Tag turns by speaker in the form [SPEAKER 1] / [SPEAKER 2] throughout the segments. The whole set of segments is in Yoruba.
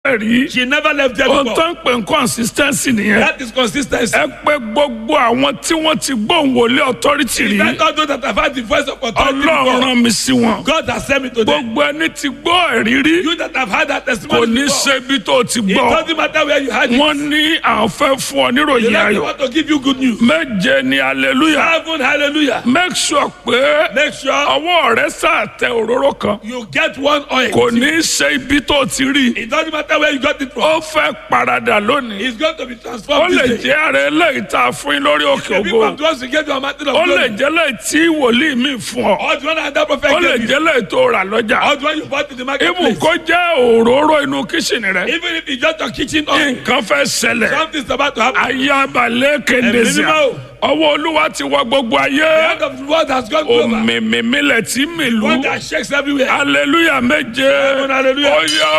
[SPEAKER 1] bẹ̀ rí
[SPEAKER 2] She never left there
[SPEAKER 1] ohun
[SPEAKER 2] before.
[SPEAKER 1] tó ń pè ń consistency nìyẹn
[SPEAKER 2] That is consistency.
[SPEAKER 1] ẹ pé gbogbo àwọn tí wọ́n ti gbóhùn wọlé authority rí
[SPEAKER 2] Thank God those that have had the voice of authority
[SPEAKER 1] ọlọ́run
[SPEAKER 2] before.
[SPEAKER 1] rán mi sí wọn
[SPEAKER 2] God has sent me to them.
[SPEAKER 1] gbogbo ẹni tí gbọ́ ẹ̀rí rí
[SPEAKER 2] You that have had that
[SPEAKER 1] kò
[SPEAKER 2] testimony
[SPEAKER 1] ní
[SPEAKER 2] before.
[SPEAKER 1] ṣe ibi tó ti
[SPEAKER 2] It
[SPEAKER 1] gbọ́
[SPEAKER 2] doesn't matter where you had it.
[SPEAKER 1] wọ́n ní àwọn fẹ́ fún ọ
[SPEAKER 2] The
[SPEAKER 1] níròyìn
[SPEAKER 2] Lord
[SPEAKER 1] ayọ̀
[SPEAKER 2] want to give you good news.
[SPEAKER 1] méje ni hallelujah
[SPEAKER 2] Heaven, hallelujah.
[SPEAKER 1] make sure pé
[SPEAKER 2] Make sure
[SPEAKER 1] ọwọ́ rẹ sàtẹ òróró kan
[SPEAKER 2] you get one oil.
[SPEAKER 1] kò ní ṣe ibi tó ti rí
[SPEAKER 2] It doesn't matter where you got it from.
[SPEAKER 1] ó fẹ́ paradà lónìí
[SPEAKER 2] It's going to be
[SPEAKER 1] ó
[SPEAKER 2] transformed
[SPEAKER 1] lè
[SPEAKER 2] this day.
[SPEAKER 1] jẹ́ ààrẹ eléyìí tá a fún yín lórí òkè
[SPEAKER 2] The
[SPEAKER 1] ògo
[SPEAKER 2] people of God should get to a mountain of
[SPEAKER 1] ó lè
[SPEAKER 2] glory.
[SPEAKER 1] jẹ́ lẹ́yìn tí wòlíì mi fún ọ
[SPEAKER 2] Or the one that that prophet
[SPEAKER 1] ó lè
[SPEAKER 2] gave you.
[SPEAKER 1] jẹ́ lẹ́yìn tó rà lọ́jà
[SPEAKER 2] Or the one you bought in the
[SPEAKER 1] ibù
[SPEAKER 2] marketplace.
[SPEAKER 1] kó jẹ́ òróró inú kíṣìnì rẹ
[SPEAKER 2] Even if it's just your kitchen oil.
[SPEAKER 1] nǹkan fẹ́ ṣẹlẹ̀
[SPEAKER 2] Something's about to happen.
[SPEAKER 1] ayabalẹ̀ kéndéṣà
[SPEAKER 2] Ẹ̀mí mímọ́.
[SPEAKER 1] ọwọ́ olúwa ti wọ gbogbo
[SPEAKER 2] The
[SPEAKER 1] ayé
[SPEAKER 2] hand of the world has gone global.
[SPEAKER 1] òmìmílẹ̀ tí mìlú
[SPEAKER 2] One that shakes everywhere.
[SPEAKER 1] hallelujah méje
[SPEAKER 2] hallelujah.
[SPEAKER 1] ó yọ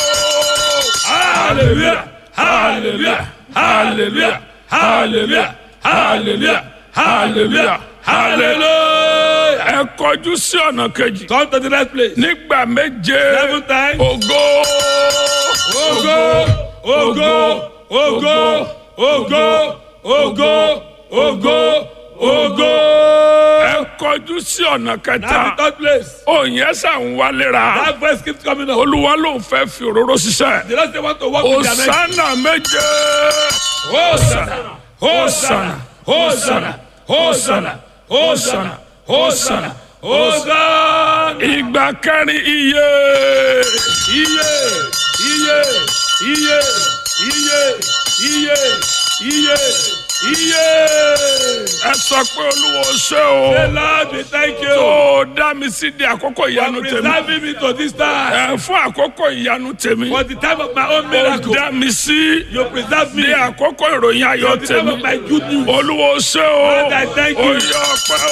[SPEAKER 2] Hallelujah. Hallelujah. Hallelujah. Hallelujah. Hallelujah. Hallelujah. Hallelujah.
[SPEAKER 1] ẹ kọjú sí ọ̀nà kejì
[SPEAKER 2] Come to the next place.
[SPEAKER 1] nígbà méje
[SPEAKER 2] Seven times.
[SPEAKER 1] ògo
[SPEAKER 2] Ogo, ogo, ogo, ogo, ogo, ogo, ogo.
[SPEAKER 1] ẹ kọjú sí ọ̀nà
[SPEAKER 2] Now
[SPEAKER 1] kẹta
[SPEAKER 2] the third place.
[SPEAKER 1] òyìn ẹsà ń wálera
[SPEAKER 2] That voice keeps coming up.
[SPEAKER 1] olúwa ló ń fẹ́ fi òróró ṣiṣẹ́
[SPEAKER 2] The Lord say want to walk with their next.
[SPEAKER 1] òsánà méje
[SPEAKER 2] Hosanna, Hosanna, Hosanna, Hosanna, Hosanna, Hosanna, Hosanna.
[SPEAKER 1] ìgbà kẹrin iye
[SPEAKER 2] Iye, iye, iye, iye, iye, iye, iye.
[SPEAKER 1] ẹ sọ pé olúwa ó ṣe
[SPEAKER 2] The
[SPEAKER 1] o
[SPEAKER 2] Lord, we thank
[SPEAKER 1] tó
[SPEAKER 2] you
[SPEAKER 1] dá mi sí di àkókò
[SPEAKER 2] for
[SPEAKER 1] ìyanu tèmi
[SPEAKER 2] preserving me to this time.
[SPEAKER 1] ẹ fún àkókò ìyanu tèmi
[SPEAKER 2] For the time of my own
[SPEAKER 1] ó
[SPEAKER 2] miracle,
[SPEAKER 1] dá mi sí
[SPEAKER 2] you preserve me.
[SPEAKER 1] di àkókò ìròyìn ayọ̀
[SPEAKER 2] For the time
[SPEAKER 1] tèmi
[SPEAKER 2] of my good news.
[SPEAKER 1] olúwa ó ṣe o
[SPEAKER 2] Lord, I thank
[SPEAKER 1] ó
[SPEAKER 2] you.
[SPEAKER 1] yọ ọpẹ́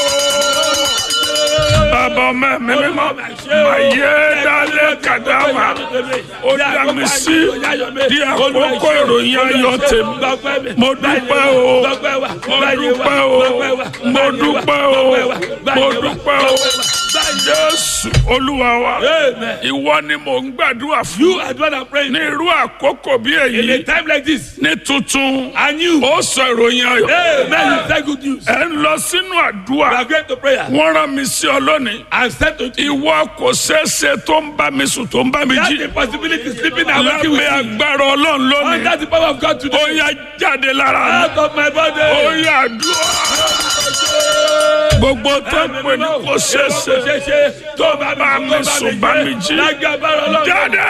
[SPEAKER 1] o bàbá ọmọ ẹ̀mí mímọ́ màyé dálé kàdámà ó dá mi sí di àkókò ìròyìn ayọ̀ tèmi mo dúpẹ́ o mo dúpẹ́ o mo dúpẹ́ o mo dúpẹ́ o jésù olúwa wa
[SPEAKER 2] Amen.
[SPEAKER 1] ìwọ ni mò ń gbàdúrà fún
[SPEAKER 2] You are the one I'm praying.
[SPEAKER 1] ní irú àkókò bí
[SPEAKER 2] In a
[SPEAKER 1] èyí
[SPEAKER 2] time like this,
[SPEAKER 1] ní tuntun
[SPEAKER 2] and you,
[SPEAKER 1] ó sọ ìròyìn ayọ̀
[SPEAKER 2] Amen, you say good news.
[SPEAKER 1] ẹ ń lọ sínú
[SPEAKER 2] We
[SPEAKER 1] àdúrà
[SPEAKER 2] are going to prayer.
[SPEAKER 1] wọ́n rán mi sí ọ lónìí
[SPEAKER 2] And said to you,
[SPEAKER 1] ìwọ kò ṣeéṣe tó ń bá mi sùn tó ń bá mi
[SPEAKER 2] that's
[SPEAKER 1] jí
[SPEAKER 2] the possibility sleeping and waking with
[SPEAKER 1] lábẹ́
[SPEAKER 2] me.
[SPEAKER 1] agbára ọlọ́run
[SPEAKER 2] And
[SPEAKER 1] lónìí
[SPEAKER 2] that's the power of God
[SPEAKER 1] ó
[SPEAKER 2] today.
[SPEAKER 1] yá jáde lára mi
[SPEAKER 2] Out of my body.
[SPEAKER 1] ó yá àdúrà gbogbo tó ń pè ní kò ṣeéṣe
[SPEAKER 2] tó bá
[SPEAKER 1] bá mi sùn bá mi jí
[SPEAKER 2] lágbàbára ọlọ́run.
[SPEAKER 1] jáde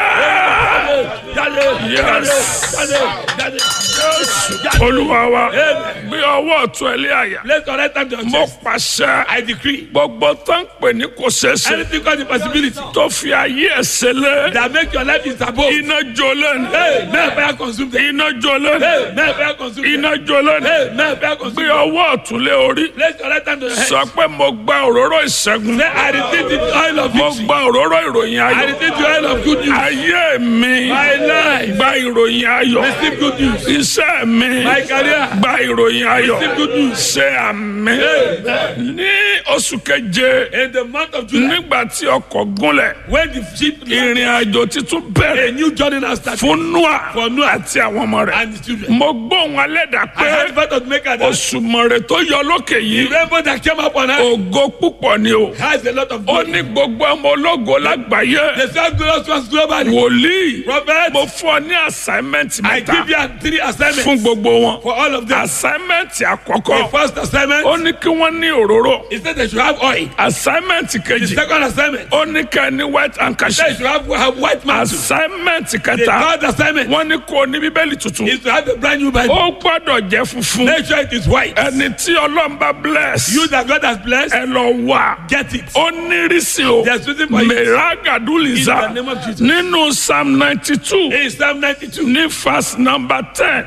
[SPEAKER 2] jáde
[SPEAKER 1] Yes.
[SPEAKER 2] jáde jáde
[SPEAKER 1] jésù olúwa wa
[SPEAKER 2] Amen.
[SPEAKER 1] gbé ọwọ́ ọ̀tún ẹ lé àyà
[SPEAKER 2] Place your right hand on your
[SPEAKER 1] mo
[SPEAKER 2] chest.
[SPEAKER 1] pàṣẹ
[SPEAKER 2] I decree.
[SPEAKER 1] gbogbo tó ń pè ní kò ṣeéṣe
[SPEAKER 2] Anything called the possibility
[SPEAKER 1] tó fi ayé ẹ̀ ṣẹlẹ̀
[SPEAKER 2] that make your life is above.
[SPEAKER 1] iná jó lẹ́nu
[SPEAKER 2] Hey, may fire consume them.
[SPEAKER 1] iná jó lẹ́nu
[SPEAKER 2] Hey, may fire consume them.
[SPEAKER 1] iná jó lẹ́nu
[SPEAKER 2] Hey, may fire
[SPEAKER 1] gbé
[SPEAKER 2] consume them.
[SPEAKER 1] ọwọ́ ọ̀tún lé orí
[SPEAKER 2] Place your right hand on your head.
[SPEAKER 1] sọ pé mo gba òróró ìṣẹ́gun
[SPEAKER 2] Say, I receive the oil of
[SPEAKER 1] mo
[SPEAKER 2] victory.
[SPEAKER 1] gba òróró ìròyìn
[SPEAKER 2] I
[SPEAKER 1] ayọ̀
[SPEAKER 2] receive the oil of good news.
[SPEAKER 1] ayé mi
[SPEAKER 2] My life.
[SPEAKER 1] gba ìròyìn ayọ̀
[SPEAKER 2] Receive good news.
[SPEAKER 1] iṣẹ́ mi
[SPEAKER 2] My career.
[SPEAKER 1] gba ìròyìn ayọ̀
[SPEAKER 2] Receive good news.
[SPEAKER 1] ṣe àmì
[SPEAKER 2] Amen.
[SPEAKER 1] ní oṣù keje
[SPEAKER 2] In the month of July,
[SPEAKER 1] nígbà tí ọkọ̀ gúnlẹ̀
[SPEAKER 2] when the ship
[SPEAKER 1] ìrìn àjò titun
[SPEAKER 2] a
[SPEAKER 1] bẹ̀rẹ̀
[SPEAKER 2] new journey now started
[SPEAKER 1] fún Nóà
[SPEAKER 2] For Noah.
[SPEAKER 1] àti àwọn ọmọ rẹ̀
[SPEAKER 2] and the children.
[SPEAKER 1] mo gbóhùn alẹ́dà
[SPEAKER 2] I
[SPEAKER 1] pé
[SPEAKER 2] had part of maker that
[SPEAKER 1] òṣùmọ̀rẹ̀ tó yọ lókè
[SPEAKER 2] the
[SPEAKER 1] yìí
[SPEAKER 2] rainbow that came up on earth
[SPEAKER 1] ògo púpọ̀ ni o
[SPEAKER 2] has a lot of
[SPEAKER 1] ó
[SPEAKER 2] glory.
[SPEAKER 1] ní gbogbo ọmọ ológo lágbàáyé
[SPEAKER 2] The same glorious ones globally.
[SPEAKER 1] wòlíì
[SPEAKER 2] Prophet,
[SPEAKER 1] mo fún ọ ní assignment
[SPEAKER 2] I
[SPEAKER 1] mẹ́ta
[SPEAKER 2] give you three assignments
[SPEAKER 1] fún gbogbo wọn
[SPEAKER 2] for all of them.
[SPEAKER 1] assignment
[SPEAKER 2] The
[SPEAKER 1] àkọ́kọ́
[SPEAKER 2] first assignment
[SPEAKER 1] ó ní kí wọ́n ní òróró
[SPEAKER 2] is that they should have oil.
[SPEAKER 1] assignment
[SPEAKER 2] The
[SPEAKER 1] kejì
[SPEAKER 2] second assignment
[SPEAKER 1] ó ní ká ní white
[SPEAKER 2] they
[SPEAKER 1] handkerchief
[SPEAKER 2] should have, have white mantle.
[SPEAKER 1] assignment
[SPEAKER 2] The
[SPEAKER 1] kẹta
[SPEAKER 2] third assignment
[SPEAKER 1] wọ́n ní kó o ní bíbélì tuntun
[SPEAKER 2] is to have a brand new Bible.
[SPEAKER 1] ó gbọ́dọ̀ jẹ́ funfun
[SPEAKER 2] Make sure it is white.
[SPEAKER 1] ẹni tí ọlọ́run bá bless
[SPEAKER 2] You that God has blessed,
[SPEAKER 1] ẹ lọ wá
[SPEAKER 2] get it.
[SPEAKER 1] ó nírísí o
[SPEAKER 2] There's reason for it.
[SPEAKER 1] mẹ́ràgàdúlìzà
[SPEAKER 2] In the name of Jesus.
[SPEAKER 1] nínú psalm ninety two
[SPEAKER 2] In Psalm 92,
[SPEAKER 1] ní verse number ten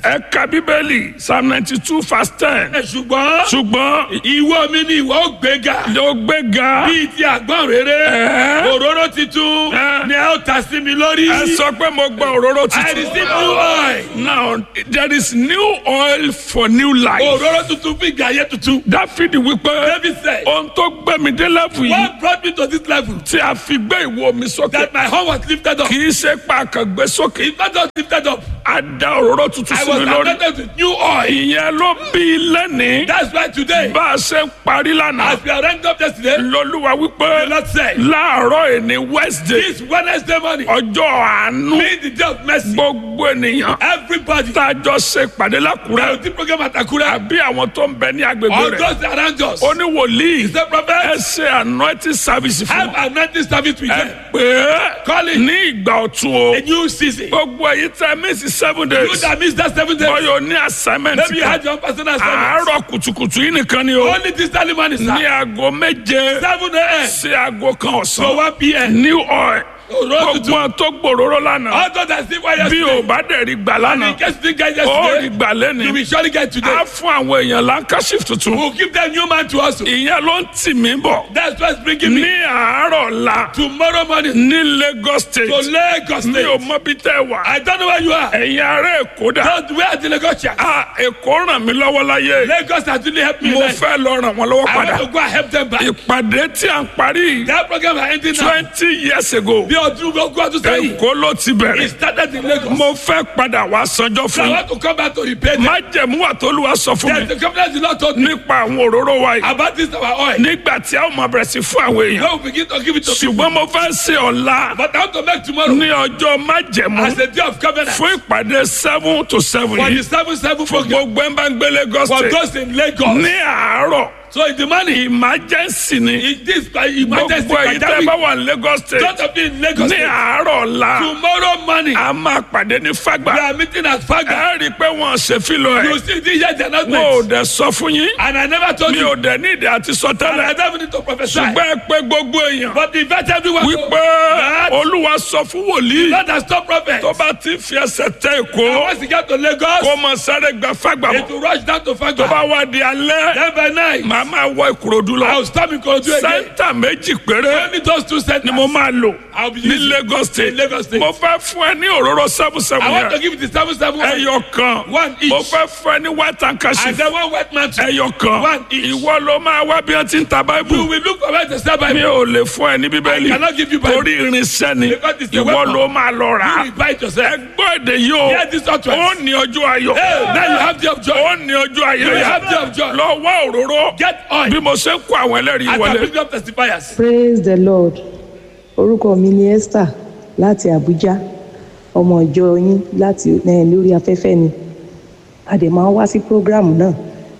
[SPEAKER 1] ẹ ka bíbélì psalm ninety two verse ten.
[SPEAKER 2] ẹ ṣùgbọ́n
[SPEAKER 1] ṣùgbọ́n
[SPEAKER 2] ìwọ mi ni ìwọ ó gbéga
[SPEAKER 1] ló gbéga
[SPEAKER 2] bíi ti àgbọn rere
[SPEAKER 1] Ẹ́.
[SPEAKER 2] òróró titun
[SPEAKER 1] Ẹ́.
[SPEAKER 2] ni ẹ ó ta sí mi lórí
[SPEAKER 1] ẹ sọ pé mo gba òróró
[SPEAKER 2] I
[SPEAKER 1] tuntun.
[SPEAKER 2] receive new oil
[SPEAKER 1] now there is new oil for new life.
[SPEAKER 2] òróró tuntun fún ìgbà ayé tuntun
[SPEAKER 1] dáfídì wípé
[SPEAKER 2] David said
[SPEAKER 1] ohun tó gbé mi dé lẹ́fù yìí
[SPEAKER 2] what brought me to this level
[SPEAKER 1] tí a fi gbé ìwo mi sókè
[SPEAKER 2] that my home was lifted up
[SPEAKER 1] kì í ṣe pa àkàngbé sókè
[SPEAKER 2] if not just lifted up
[SPEAKER 1] a da òróró tuntun
[SPEAKER 2] I
[SPEAKER 1] sí
[SPEAKER 2] was
[SPEAKER 1] mi lórí.
[SPEAKER 2] anointed with new oil
[SPEAKER 1] ìyẹn ló bí lẹ́nìí
[SPEAKER 2] that's why today
[SPEAKER 1] bá a ṣe ń parí lánàá
[SPEAKER 2] as we are ranked up yesterday
[SPEAKER 1] lọ́lúwa wípé
[SPEAKER 2] the Lord said
[SPEAKER 1] láàárọ̀ ẹni wednesday
[SPEAKER 2] this Wednesday morning
[SPEAKER 1] ọjọ́ àánú
[SPEAKER 2] being the day of mercy
[SPEAKER 1] gbogbo ènìyàn
[SPEAKER 2] everybody
[SPEAKER 1] tá a jọ ṣe ìpàdé
[SPEAKER 2] na
[SPEAKER 1] lákùrẹ́
[SPEAKER 2] the program at Akure
[SPEAKER 1] àbí àwọn tó ń bẹ ní agbègbè
[SPEAKER 2] all
[SPEAKER 1] rẹ̀
[SPEAKER 2] those around us
[SPEAKER 1] ó ní wòlíì
[SPEAKER 2] the prophet
[SPEAKER 1] ẹ ṣe anointing service fún
[SPEAKER 2] have anointing service with
[SPEAKER 1] ẹ
[SPEAKER 2] them
[SPEAKER 1] pé
[SPEAKER 2] Call it.
[SPEAKER 1] ní ìgbà ọ̀tun o
[SPEAKER 2] a new season
[SPEAKER 1] gbogbo èyí tẹ mísì seven
[SPEAKER 2] you
[SPEAKER 1] days
[SPEAKER 2] that miss that seven days
[SPEAKER 1] bọ́yọ̀ ní assignment
[SPEAKER 2] maybe you
[SPEAKER 1] kan
[SPEAKER 2] had your own personal assignment
[SPEAKER 1] àárọ̀ kùtùkùtù yìí nìkan ni o
[SPEAKER 2] only this early morning
[SPEAKER 1] ní
[SPEAKER 2] sir
[SPEAKER 1] aago méje
[SPEAKER 2] seven a.m.
[SPEAKER 1] sí aago kan
[SPEAKER 2] to
[SPEAKER 1] ọ̀sán
[SPEAKER 2] one p.m.
[SPEAKER 1] new oil
[SPEAKER 2] òróró
[SPEAKER 1] gbogbo
[SPEAKER 2] tuntun
[SPEAKER 1] àwọn tó gbòòrò lánàá
[SPEAKER 2] all those that still wire
[SPEAKER 1] bí o
[SPEAKER 2] yesterday
[SPEAKER 1] bá dẹ̀ rí gbà
[SPEAKER 2] and
[SPEAKER 1] lánàá
[SPEAKER 2] in case you didn't get
[SPEAKER 1] ó rí
[SPEAKER 2] yesterday
[SPEAKER 1] gbà
[SPEAKER 2] you
[SPEAKER 1] lẹ́ni
[SPEAKER 2] will surely get today
[SPEAKER 1] á fún àwọn èèyàn lankashif tuntun
[SPEAKER 2] we will give them new man to us
[SPEAKER 1] ìyẹn ló ń tì mí bọ̀
[SPEAKER 2] that's what's bringing
[SPEAKER 1] ní
[SPEAKER 2] me
[SPEAKER 1] àárọ̀ la
[SPEAKER 2] tomorrow morning
[SPEAKER 1] ní Lagos
[SPEAKER 2] to
[SPEAKER 1] state
[SPEAKER 2] Lagos
[SPEAKER 1] mi ò
[SPEAKER 2] state
[SPEAKER 1] mọ bí tẹ́ wà
[SPEAKER 2] I don't know where you are
[SPEAKER 1] ẹ̀yin ará Èkó dà
[SPEAKER 2] don't where are the Lagosians
[SPEAKER 1] á Èkó ràn mí lọ́wọ́ láyé
[SPEAKER 2] Lagos has really helped me
[SPEAKER 1] mo
[SPEAKER 2] life
[SPEAKER 1] fẹ́ lọ ràn wọ́n lọ́wọ́
[SPEAKER 2] I
[SPEAKER 1] padà
[SPEAKER 2] want to go and help them back
[SPEAKER 1] ìpàdé tí à ń parí
[SPEAKER 2] that program is ending now
[SPEAKER 1] twenty years ago
[SPEAKER 2] bí ọdún gbogbo ọdún sẹ́yìn
[SPEAKER 1] Èkó ló ti
[SPEAKER 2] it
[SPEAKER 1] bẹ̀rẹ̀
[SPEAKER 2] started in Lagos
[SPEAKER 1] mo fẹ́ padà wá sanjọ́
[SPEAKER 2] so I
[SPEAKER 1] fún
[SPEAKER 2] want to come back to repair them
[SPEAKER 1] májẹ̀mú àtolúwa sọ fún
[SPEAKER 2] there's
[SPEAKER 1] mi
[SPEAKER 2] the confidence the Lord told me
[SPEAKER 1] nípa àwọn òróró wa yìí
[SPEAKER 2] about this our oil
[SPEAKER 1] nígbà tí a ó máa bẹ̀rẹ̀ sí fún àwọn èèyàn
[SPEAKER 2] when we begin to give it to people
[SPEAKER 1] ṣùgbọ́n mo fẹ́ ṣe ọ̀la
[SPEAKER 2] but I want to make tomorrow
[SPEAKER 1] ní ọjọ́ májẹ̀mú
[SPEAKER 2] as a day of covenant
[SPEAKER 1] fún ìpàdé seven to seven
[SPEAKER 2] for the
[SPEAKER 1] yìí
[SPEAKER 2] seven seven
[SPEAKER 1] fún
[SPEAKER 2] program
[SPEAKER 1] gbogbo ẹ̀ ń bá ń gbé Lagos
[SPEAKER 2] for
[SPEAKER 1] state
[SPEAKER 2] those in Lagos
[SPEAKER 1] ní àárọ̀
[SPEAKER 2] so in the morning
[SPEAKER 1] emergency ni
[SPEAKER 2] in this emergency
[SPEAKER 1] gbogbo èyí tẹ́
[SPEAKER 2] pandemic
[SPEAKER 1] bá wà ní Lagos state
[SPEAKER 2] don't be in Lagos
[SPEAKER 1] ní
[SPEAKER 2] state
[SPEAKER 1] àárọ̀ ọ̀la
[SPEAKER 2] tomorrow morning
[SPEAKER 1] a máa pàdé ní
[SPEAKER 2] we
[SPEAKER 1] Fágbà
[SPEAKER 2] are meeting at Faga
[SPEAKER 1] ẹ rí i pé wọ́n ṣe fílọ̀
[SPEAKER 2] you
[SPEAKER 1] ẹ̀
[SPEAKER 2] see this year the
[SPEAKER 1] wọn ò
[SPEAKER 2] announcement
[SPEAKER 1] dẹ̀ sọ fún yín
[SPEAKER 2] and I never told
[SPEAKER 1] mi
[SPEAKER 2] you
[SPEAKER 1] ò dẹ̀ ní ìdí àti sọ
[SPEAKER 2] and
[SPEAKER 1] tẹ́lẹ̀
[SPEAKER 2] I don't need to prophesy
[SPEAKER 1] ṣùgbọ́n ẹ pé gbogbo èèyàn
[SPEAKER 2] but invite everyone to
[SPEAKER 1] wípé
[SPEAKER 2] that
[SPEAKER 1] olúwa sọ fún wòlíì
[SPEAKER 2] not as stop prophet
[SPEAKER 1] tó bá ti fi ẹsẹ̀ tẹ èkó
[SPEAKER 2] and once you get to Lagos
[SPEAKER 1] kó mọ sáré gba Fágbà
[SPEAKER 2] it
[SPEAKER 1] bọ̀
[SPEAKER 2] will rush down to
[SPEAKER 1] tó bá
[SPEAKER 2] Faga
[SPEAKER 1] wá di alẹ́
[SPEAKER 2] then by night
[SPEAKER 1] màá máa wọ Ìkòròdú
[SPEAKER 2] I
[SPEAKER 1] lọ
[SPEAKER 2] will stop in Korodu again
[SPEAKER 1] sẹ́ńtà méjì péré
[SPEAKER 2] only those two centers
[SPEAKER 1] ni mo máa lò
[SPEAKER 2] I will be
[SPEAKER 1] ní
[SPEAKER 2] using
[SPEAKER 1] Lagos state
[SPEAKER 2] in Lagos state.
[SPEAKER 1] mo fẹ́ fún ẹ ní òróró seven seven
[SPEAKER 2] I want to
[SPEAKER 1] yẹn
[SPEAKER 2] give it to seven seven one
[SPEAKER 1] ẹyọ kan
[SPEAKER 2] One each.
[SPEAKER 1] mo fẹ́ fún ẹ ní white
[SPEAKER 2] and
[SPEAKER 1] handkerchief
[SPEAKER 2] then one wet man too
[SPEAKER 1] ẹyọ kan
[SPEAKER 2] One each.
[SPEAKER 1] ìwọ ló máa wá bí wọ́n ti ń ta
[SPEAKER 2] you
[SPEAKER 1] báíbù
[SPEAKER 2] will look for where to sell
[SPEAKER 1] mi
[SPEAKER 2] Bible
[SPEAKER 1] ò lè fún ẹ ní
[SPEAKER 2] I
[SPEAKER 1] bíbélì
[SPEAKER 2] cannot give you Bible
[SPEAKER 1] torí irinṣẹ́ ni
[SPEAKER 2] Because it's a
[SPEAKER 1] ìwọ
[SPEAKER 2] weapon.
[SPEAKER 1] ló máa lọ rà
[SPEAKER 2] you
[SPEAKER 1] á
[SPEAKER 2] will buy it yourself
[SPEAKER 1] ẹgbọ́ èdè yìí o
[SPEAKER 2] hear this utterance
[SPEAKER 1] ó ní ọjọ́ ayọ̀
[SPEAKER 2] hey now you have the of joy
[SPEAKER 1] ó ní ọjọ́ ayọ̀
[SPEAKER 2] you
[SPEAKER 1] yẹn
[SPEAKER 2] have the of joy
[SPEAKER 1] lọ wá òróró
[SPEAKER 2] get oil
[SPEAKER 1] bí mo ṣe ń kó àwọn ẹlẹ́rìí
[SPEAKER 2] as I
[SPEAKER 1] wọlé
[SPEAKER 2] bring up testifiers
[SPEAKER 3] praise the lord orúkọ mi ni esther láti abuja ọmọ ìjọ yín láti eh, lórí afẹ́fẹ́ ni a dẹ̀ máa ń wá sí program náà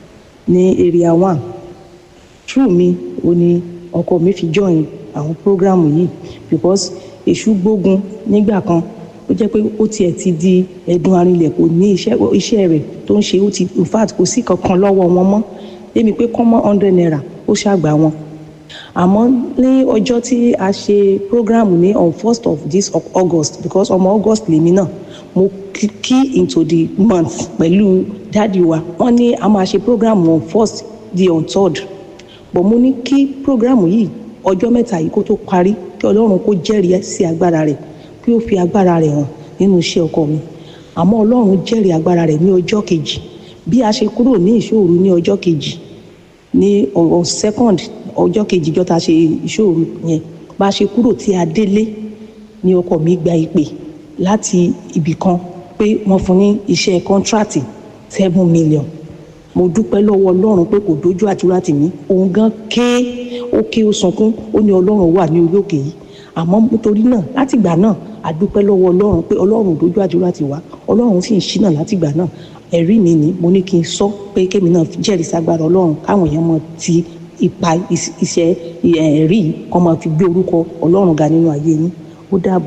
[SPEAKER 3] ní area one true mi ò ní ọkọ mi fi join àwọn program yìí because èṣù gbógun nígbà kan ó jẹ́ pé ó tiẹ̀ ti di ẹ̀dùn arinlẹ̀ kò ní iṣẹ́ iṣẹ́ rẹ̀ tó ń ṣe ó ti in fact kò sí kankan lọ́wọ́ wọn mọ́ débi pé kọ́mọ́ hundred naira ó ṣàgbà wọn àmọ́ ní ọjọ́ tí a ṣe program ní on first of this of august because ọmọ august lèmi náà mo key key into the month pẹ̀lú dáàdi wa wọ́n ní a máa ṣe program on first di on third but mo ní kí program yìí ọjọ́ mẹ́ta yìí kó tó parí kí ọlọ́run kó jẹ́rìí sí agbára rẹ̀ kí ó fi agbára rẹ̀ hàn nínú iṣẹ́ ọkọ mi àmọ́ ọlọ́run jẹ́rìí agbára rẹ̀ ní ọjọ́ kejì bí a ṣe kúrò ní ìṣòro ní ọjọ́ kejì ní on second ọjọ́ kejì jọ́ ta ṣe ìṣòro yẹn bá a ṣe kúrò tí a délé ní ọkọ mi gba ìpè láti ibì kan pé wọ́n fún ní iṣẹ́ kọ́ńtrátì seven million mo dúpẹ́ lọ́wọ́ ọlọ́run pé kò dójú àdúrà tì mí òun gan ké ó ké ó sunkún ó ní ọlọ́run wà ní orí òkè yìí àmọ́ nítorí náà látìgbà náà a dúpẹ́ lọ́wọ́ ọlọ́run pé ọlọ́run ò dójú àdúrà tì wá ọlọ́run sì ń ṣínà látìgbà náà ẹ̀rí mi ni mo ní kí n sọ pé kémi náà jẹ́rìí sagbára ọlọ́run káwọn èèyàn mọ ti ipa iṣẹ́ ẹ̀rí kọ́ máa fi gbé orúkọ ọlọ́run ga nínú ayé yín ó dáàbò sá.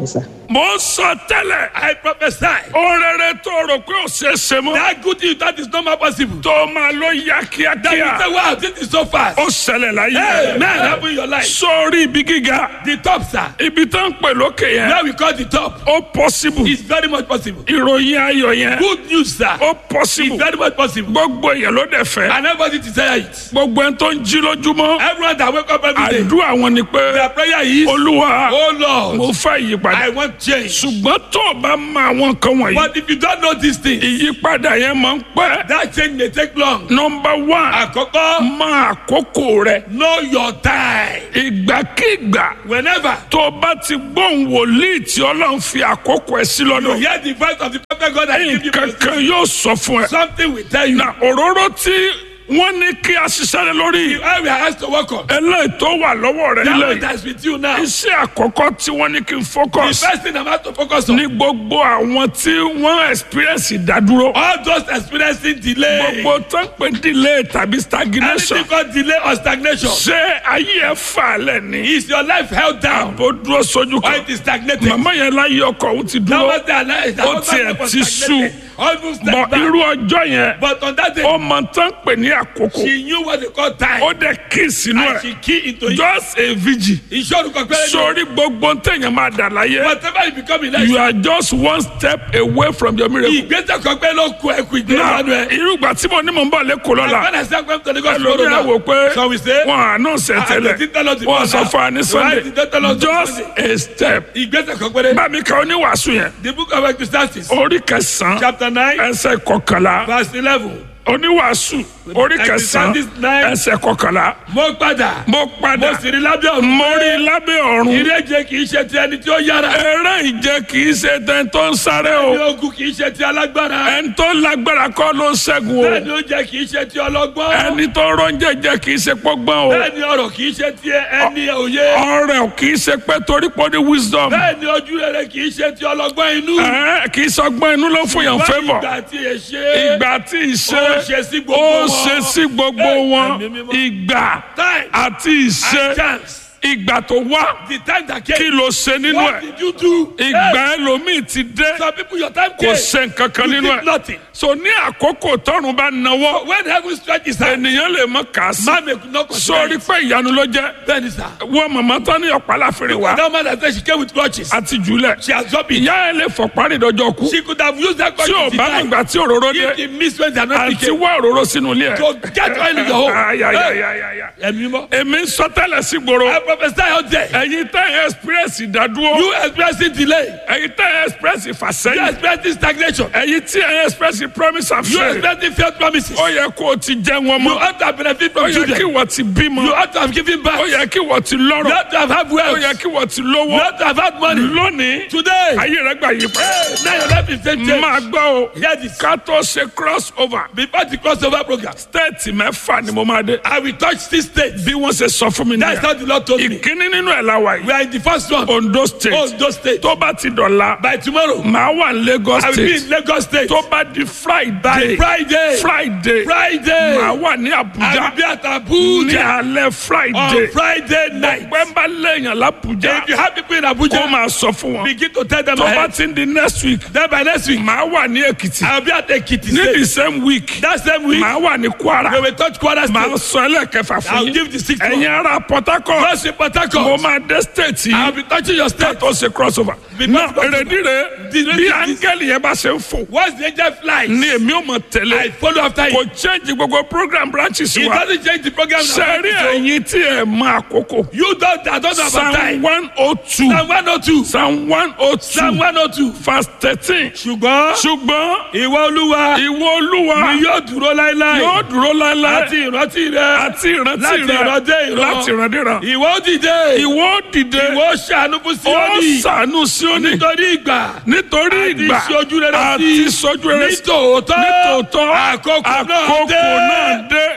[SPEAKER 1] mo ń sọ tẹ́lẹ̀
[SPEAKER 2] I prophesy.
[SPEAKER 1] ohun rere tó rò pé ò ṣeé ṣe mọ́
[SPEAKER 2] That good thing that is not more possible.
[SPEAKER 1] tó máa ló yá
[SPEAKER 2] That you
[SPEAKER 1] kíákíá
[SPEAKER 2] say, wow, this is so fast.
[SPEAKER 1] ó ṣẹlẹ̀ láyé
[SPEAKER 2] Hey, man, happen in your life.
[SPEAKER 1] sórí ibi gíga
[SPEAKER 2] The top, sir.
[SPEAKER 1] ibi tó ń pè lókè yẹn
[SPEAKER 2] Where we call the top.
[SPEAKER 1] ó possible
[SPEAKER 2] It's very much possible.
[SPEAKER 1] ìròyìn ayọ̀ yẹn
[SPEAKER 2] Good news, sir.
[SPEAKER 1] ó
[SPEAKER 2] It's
[SPEAKER 1] possible
[SPEAKER 2] very much possible.
[SPEAKER 1] gbogbo èèyàn ló dẹ̀ fẹ́
[SPEAKER 2] And everybody desire it.
[SPEAKER 1] gbogbo ẹni tó ń jí lójúmọ́
[SPEAKER 2] Everyone that wake up every day.
[SPEAKER 1] àdúrà wọn ni pé
[SPEAKER 2] Their prayer is,
[SPEAKER 1] olúwa
[SPEAKER 2] Oh
[SPEAKER 1] mo
[SPEAKER 2] Lord,
[SPEAKER 1] fẹ́ ìyípadà
[SPEAKER 2] I want change.
[SPEAKER 1] ṣùgbọ́n tó o bá mọ àwọn nǹkan wọ̀nyí
[SPEAKER 2] But if you don't know these things,
[SPEAKER 1] ìyípadà yẹn máa ń pẹ́
[SPEAKER 2] that change may take long.
[SPEAKER 1] nọmba one
[SPEAKER 2] Àkọ́kọ́,
[SPEAKER 1] mọ àkókò rẹ
[SPEAKER 2] know your time.
[SPEAKER 1] ìgbàkigbà
[SPEAKER 2] Whenever
[SPEAKER 1] tó o bá ti gbóhùn wòlíì tí ọlọ́run fi àkókò ẹ sí
[SPEAKER 2] you
[SPEAKER 1] lọ́dọ̀
[SPEAKER 2] hear the voice of the prophet God that give you
[SPEAKER 1] nǹkan kan yóò sọ fún ẹ
[SPEAKER 2] something will tell you.
[SPEAKER 1] na òróró tí wọ́n ní kí a ṣiṣẹ́ lé lórí
[SPEAKER 2] The area has to work on.
[SPEAKER 1] eléyìí tó wà lọ́wọ́ rẹ
[SPEAKER 2] That
[SPEAKER 1] nílẹ̀
[SPEAKER 2] one
[SPEAKER 1] yìí
[SPEAKER 2] that's with you now. The
[SPEAKER 1] iṣẹ́ àkọ́kọ́ tí wọ́n ní kí n focus
[SPEAKER 2] first thing I'm have to focus on.
[SPEAKER 1] ní gbogbo àwọn tí wọ́n experience ìdádúró
[SPEAKER 2] All those experiencing delay.
[SPEAKER 1] gbogbo tó ń pè delay tàbí stagnation
[SPEAKER 2] Anything called delay or stagnation.
[SPEAKER 1] ṣé ayé ẹ fà lẹ̀ ní
[SPEAKER 2] Is your life held down
[SPEAKER 1] àbò dúró sójú
[SPEAKER 2] or
[SPEAKER 1] kan
[SPEAKER 2] it is stagnated?
[SPEAKER 1] màmá yẹn láyé ọkọ òun ti
[SPEAKER 2] That
[SPEAKER 1] dúró
[SPEAKER 2] was their life. That
[SPEAKER 1] Ó
[SPEAKER 2] was their
[SPEAKER 1] tiẹ̀
[SPEAKER 2] life was
[SPEAKER 1] ti
[SPEAKER 2] stagnated.
[SPEAKER 1] sú.
[SPEAKER 2] Almost
[SPEAKER 1] bọ
[SPEAKER 2] like that.
[SPEAKER 1] irú ọjọ́ yẹn
[SPEAKER 2] But on that day,
[SPEAKER 1] ó mọ tán pè ní àkókò
[SPEAKER 2] she knew what they call time.
[SPEAKER 1] ó dẹ̀ kí sínú
[SPEAKER 2] and
[SPEAKER 1] ẹ̀
[SPEAKER 2] she key into it.
[SPEAKER 1] just a vigil
[SPEAKER 2] Ìṣòro kan pẹ́rẹ́ ní.
[SPEAKER 1] sórí gbogbo téèyàn máa dà láyé
[SPEAKER 2] Whatever you become in life.
[SPEAKER 1] you are just one step away from your miracle.
[SPEAKER 2] Ìgbésẹ̀ kan pẹ́ ló kú ẹ̀kú ìgbésẹ̀
[SPEAKER 1] náà
[SPEAKER 2] lánàá ẹ̀.
[SPEAKER 1] irúgbà tí mo ní mò ń bọ̀ lẹ́kọ̀ọ́ lọ́la
[SPEAKER 2] When I say I'm going to Lagos
[SPEAKER 1] ẹlòmíì
[SPEAKER 2] tomorrow
[SPEAKER 1] á wò
[SPEAKER 2] now,
[SPEAKER 1] pé
[SPEAKER 2] so we say,
[SPEAKER 1] wọn àánú ṣe
[SPEAKER 2] Ah,
[SPEAKER 1] tẹ́lẹ̀
[SPEAKER 2] they didn't tell us the
[SPEAKER 1] wọn
[SPEAKER 2] phone
[SPEAKER 1] sọ
[SPEAKER 2] now.
[SPEAKER 1] fún wa ní
[SPEAKER 2] Why
[SPEAKER 1] sunday
[SPEAKER 2] did they tell us the
[SPEAKER 1] just
[SPEAKER 2] Sunday?
[SPEAKER 1] a step
[SPEAKER 2] ìgbésẹ̀ kan pẹ́rẹ́.
[SPEAKER 1] bámi ka oníwàásù yẹn
[SPEAKER 2] The book of Ecclesiastes,
[SPEAKER 1] orí kẹsàn-án
[SPEAKER 2] chapter nine,
[SPEAKER 1] ẹsẹ̀ kọkànlá
[SPEAKER 2] verse eleven.
[SPEAKER 1] oníwàásù orí kẹsàn-án
[SPEAKER 2] Ecclesiastes nine.
[SPEAKER 1] ẹsẹ̀ kọkànlá
[SPEAKER 2] Mo padà.
[SPEAKER 1] mo padà
[SPEAKER 2] Mo sì rí lábẹ́ ọ̀run.
[SPEAKER 1] mo rí lábẹ́ ọ̀run
[SPEAKER 2] Ìrẹ́jẹ kì í ṣe ti ẹni tí ó yára.
[SPEAKER 1] eré ìje kì í ṣe tẹ́ tó ń sáré
[SPEAKER 2] Ní
[SPEAKER 1] o
[SPEAKER 2] ogun kì í ṣe ti alágbára.
[SPEAKER 1] ẹni tó lágbára kọ́ ló ń ṣẹ́gun o
[SPEAKER 2] Bẹ́ẹ̀ni oúnjẹ kì í ṣe ti ọlọ́gbọ́n.
[SPEAKER 1] ẹni tó rọ́njẹ jẹ kì í ṣe pọ́gbọ́n o
[SPEAKER 2] Bẹ́ẹ̀ni ọ̀rọ̀ kì í ṣe ti ẹni òye.
[SPEAKER 1] ọrẹ kì í ṣe pé torí pé ó ní wisdom
[SPEAKER 2] Bẹ́ẹ̀ni ojú rere kì í ṣe ti ọlọ́gbọ́n inú.
[SPEAKER 1] ẹ kì í sọgbọ́n inú ló fún yàn
[SPEAKER 2] Wọ́n
[SPEAKER 1] favour
[SPEAKER 2] ìgbà tí ẹ ṣe.
[SPEAKER 1] ìgbà tí ìṣe
[SPEAKER 2] Ó ṣe sí gbogbo
[SPEAKER 1] ó
[SPEAKER 2] wọn.
[SPEAKER 1] ṣe sí gbogbo
[SPEAKER 2] Ẹ,
[SPEAKER 1] wọn
[SPEAKER 2] ẹ̀mí mímọ́.
[SPEAKER 1] ìgbà
[SPEAKER 2] Time
[SPEAKER 1] àti ìṣe
[SPEAKER 2] and chance.
[SPEAKER 1] ìgbà tó wá
[SPEAKER 2] The time that
[SPEAKER 1] kí
[SPEAKER 2] came.
[SPEAKER 1] ló ṣe nínú
[SPEAKER 2] What
[SPEAKER 1] ẹ
[SPEAKER 2] did you do?
[SPEAKER 1] ìgbà
[SPEAKER 2] Hey,
[SPEAKER 1] ẹlòmíì ti dé
[SPEAKER 2] Some people your time
[SPEAKER 1] kò
[SPEAKER 2] came.
[SPEAKER 1] ṣe nǹkan kan
[SPEAKER 2] You
[SPEAKER 1] nínú
[SPEAKER 2] did
[SPEAKER 1] ẹ
[SPEAKER 2] nothing.
[SPEAKER 1] so ní àkókò tọrùn bá nawọ́
[SPEAKER 2] When heaven stretches out,
[SPEAKER 1] ènìyàn lè mọ kà á sí
[SPEAKER 2] man may not consider
[SPEAKER 1] sórí
[SPEAKER 2] it.
[SPEAKER 1] pé ìyanu ló jẹ́
[SPEAKER 2] Bẹ́ẹ̀ni sà.
[SPEAKER 1] wọ́n màmá tán ní ọ̀pá láfẹ́rẹ́ wa
[SPEAKER 2] That man that said she came with crutches.
[SPEAKER 1] àti jùlẹ̀
[SPEAKER 2] She has dropped it.
[SPEAKER 1] ìyá ẹ lè fọ̀ parí ìdọ́jọ́ kú
[SPEAKER 2] She could have used that
[SPEAKER 1] tí ò
[SPEAKER 2] crutches to
[SPEAKER 1] bá mọ̀
[SPEAKER 2] die.
[SPEAKER 1] ìgbà tí òróró
[SPEAKER 2] If
[SPEAKER 1] dé
[SPEAKER 2] the miss when they are not
[SPEAKER 1] àti
[SPEAKER 2] picking.
[SPEAKER 1] wá òróró sínú ilé ẹ̀.
[SPEAKER 2] To get oil in your home.
[SPEAKER 1] Ay, ay, ay,
[SPEAKER 2] Hey,
[SPEAKER 1] ay, ay, ay.
[SPEAKER 2] Ẹ̀mí mọ́.
[SPEAKER 1] èmi ń sọ tẹ́lẹ̀ sí gbòòrò
[SPEAKER 2] I prophesy out there.
[SPEAKER 1] ẹ̀yin tẹ́ ẹ̀ express ìdádúró
[SPEAKER 2] You experiencing delay.
[SPEAKER 1] ẹ̀yin tẹ́ ẹ̀ express
[SPEAKER 2] You
[SPEAKER 1] ìfàsẹ́yìn
[SPEAKER 2] experiencing stagnation.
[SPEAKER 1] ẹ̀yin tí ẹ̀ express promise and
[SPEAKER 2] You
[SPEAKER 1] faith
[SPEAKER 2] experiencing failed promises.
[SPEAKER 1] ó yẹ kó o ti jẹ́ wọn
[SPEAKER 2] You
[SPEAKER 1] mọ́
[SPEAKER 2] ought to have benefit
[SPEAKER 1] ó
[SPEAKER 2] from
[SPEAKER 1] yẹ kí
[SPEAKER 2] children.
[SPEAKER 1] wọ́n ti bímọ
[SPEAKER 2] You ought to have given
[SPEAKER 1] ó
[SPEAKER 2] back. You
[SPEAKER 1] yẹ kí wọ́n ti lọ́rọ̀
[SPEAKER 2] ought to have had
[SPEAKER 1] ó
[SPEAKER 2] wealth.
[SPEAKER 1] yẹ kí wọ́n ti
[SPEAKER 2] You
[SPEAKER 1] lówó
[SPEAKER 2] ought to have had money.
[SPEAKER 1] lónìí
[SPEAKER 2] Today.
[SPEAKER 1] ayé rẹ gbà yí padà
[SPEAKER 2] Hey, now your life is changing.
[SPEAKER 1] máa gbọ́ o
[SPEAKER 2] Hear this.
[SPEAKER 1] ká tó ṣe cross over
[SPEAKER 2] Before the crossover program,
[SPEAKER 1] stéètì mẹ́fà ni mo máa dé
[SPEAKER 2] I will touch six states.
[SPEAKER 1] bí wọ́n ṣe sọ fún mi
[SPEAKER 2] That's
[SPEAKER 1] nìyẹn
[SPEAKER 2] how the Lord told me.
[SPEAKER 1] ìkíní nínú ẹ̀ la wà
[SPEAKER 2] We
[SPEAKER 1] yìí
[SPEAKER 2] are in the first one.
[SPEAKER 1] Ondo state
[SPEAKER 2] Ondo State.
[SPEAKER 1] tó bá ti dọ̀la
[SPEAKER 2] By tomorrow,
[SPEAKER 1] màá wà ní Lagos
[SPEAKER 2] I will be
[SPEAKER 1] state
[SPEAKER 2] in Lagos State.
[SPEAKER 1] tó bá di friday
[SPEAKER 2] By Friday.
[SPEAKER 1] friday
[SPEAKER 2] Friday.
[SPEAKER 1] màá wà ní
[SPEAKER 2] I
[SPEAKER 1] abuja
[SPEAKER 2] will be at
[SPEAKER 1] ní
[SPEAKER 2] Abuja
[SPEAKER 1] alẹ́
[SPEAKER 2] on
[SPEAKER 1] friday
[SPEAKER 2] Friday night.
[SPEAKER 1] pẹ́ńbà lẹ́yìn l'Abuja
[SPEAKER 2] If you have people in
[SPEAKER 1] kó
[SPEAKER 2] Abuja,
[SPEAKER 1] máa sọ fún wọn
[SPEAKER 2] begin to tell them
[SPEAKER 1] tó bá
[SPEAKER 2] ahead.
[SPEAKER 1] ti ń di next week
[SPEAKER 2] Then by next week,
[SPEAKER 1] màá wà ní Èkìtì
[SPEAKER 2] I will be at Ekiti
[SPEAKER 1] ní
[SPEAKER 2] State.
[SPEAKER 1] the same week
[SPEAKER 2] That same week,
[SPEAKER 1] màá wà ní
[SPEAKER 2] we
[SPEAKER 1] Kwara
[SPEAKER 2] will touch Kwara
[SPEAKER 1] màá
[SPEAKER 2] State.
[SPEAKER 1] sọ ẹlẹ́kẹfà fún
[SPEAKER 2] I'll
[SPEAKER 1] yín
[SPEAKER 2] give the sixth
[SPEAKER 1] ẹ̀yin
[SPEAKER 2] one.
[SPEAKER 1] ará Port Harcourt
[SPEAKER 2] First in Port
[SPEAKER 1] mo
[SPEAKER 2] Harcourt,
[SPEAKER 1] máa dé state
[SPEAKER 2] I'll
[SPEAKER 1] yìí
[SPEAKER 2] be touching your
[SPEAKER 1] ká
[SPEAKER 2] state.
[SPEAKER 1] tó ṣe cross over
[SPEAKER 2] Because-
[SPEAKER 1] náà èrèdí rẹ̀
[SPEAKER 2] The-
[SPEAKER 1] bí
[SPEAKER 2] the-
[SPEAKER 1] áńgẹ́lì yẹn bá ṣe ń fò
[SPEAKER 2] Once the angel flies,
[SPEAKER 1] ni èmi ò mọ̀
[SPEAKER 2] I
[SPEAKER 1] tẹ̀lé
[SPEAKER 2] follow after
[SPEAKER 1] kò
[SPEAKER 2] him.
[SPEAKER 1] change gbogbo program branches
[SPEAKER 2] It
[SPEAKER 1] wa
[SPEAKER 2] doesn't change the program. now.
[SPEAKER 1] sẹ́rí ẹ̀yin tí ẹ̀ mọ àkókò
[SPEAKER 2] You don't, I don't know about
[SPEAKER 1] psalm
[SPEAKER 2] time.
[SPEAKER 1] one oh two
[SPEAKER 2] Psalm 102.
[SPEAKER 1] psalm one oh
[SPEAKER 2] Psalm
[SPEAKER 1] two
[SPEAKER 2] 102.
[SPEAKER 1] verse thirteen
[SPEAKER 2] Ṣùgbọ́n
[SPEAKER 1] ṣùgbọ́n
[SPEAKER 2] ìwọ olúwa
[SPEAKER 1] ìwọ olúwa
[SPEAKER 2] ni yóò dúró láéláé.
[SPEAKER 1] yóò dúró láéláé
[SPEAKER 2] Àti ìrántí rẹ.
[SPEAKER 1] àti ìrántí
[SPEAKER 2] láti
[SPEAKER 1] rẹ
[SPEAKER 2] ìran dé ìran.
[SPEAKER 1] láti ìran dé ìran
[SPEAKER 2] Ìwọ ó dìde.
[SPEAKER 1] ìwọ ó dìde
[SPEAKER 2] Ìwọ ó ṣàánú fún
[SPEAKER 1] ó
[SPEAKER 2] Síónì.
[SPEAKER 1] ṣàánú Síónì
[SPEAKER 2] Nítorí ìgbà.
[SPEAKER 1] nítorí
[SPEAKER 2] Àti
[SPEAKER 1] ìgbà
[SPEAKER 2] ìṣojú rere sí.
[SPEAKER 1] àti ìṣojú rere sí
[SPEAKER 2] Nítòótọ́.
[SPEAKER 1] nítòótọ́
[SPEAKER 2] Àkókò náà
[SPEAKER 1] àkókò
[SPEAKER 2] dé.
[SPEAKER 1] náà dé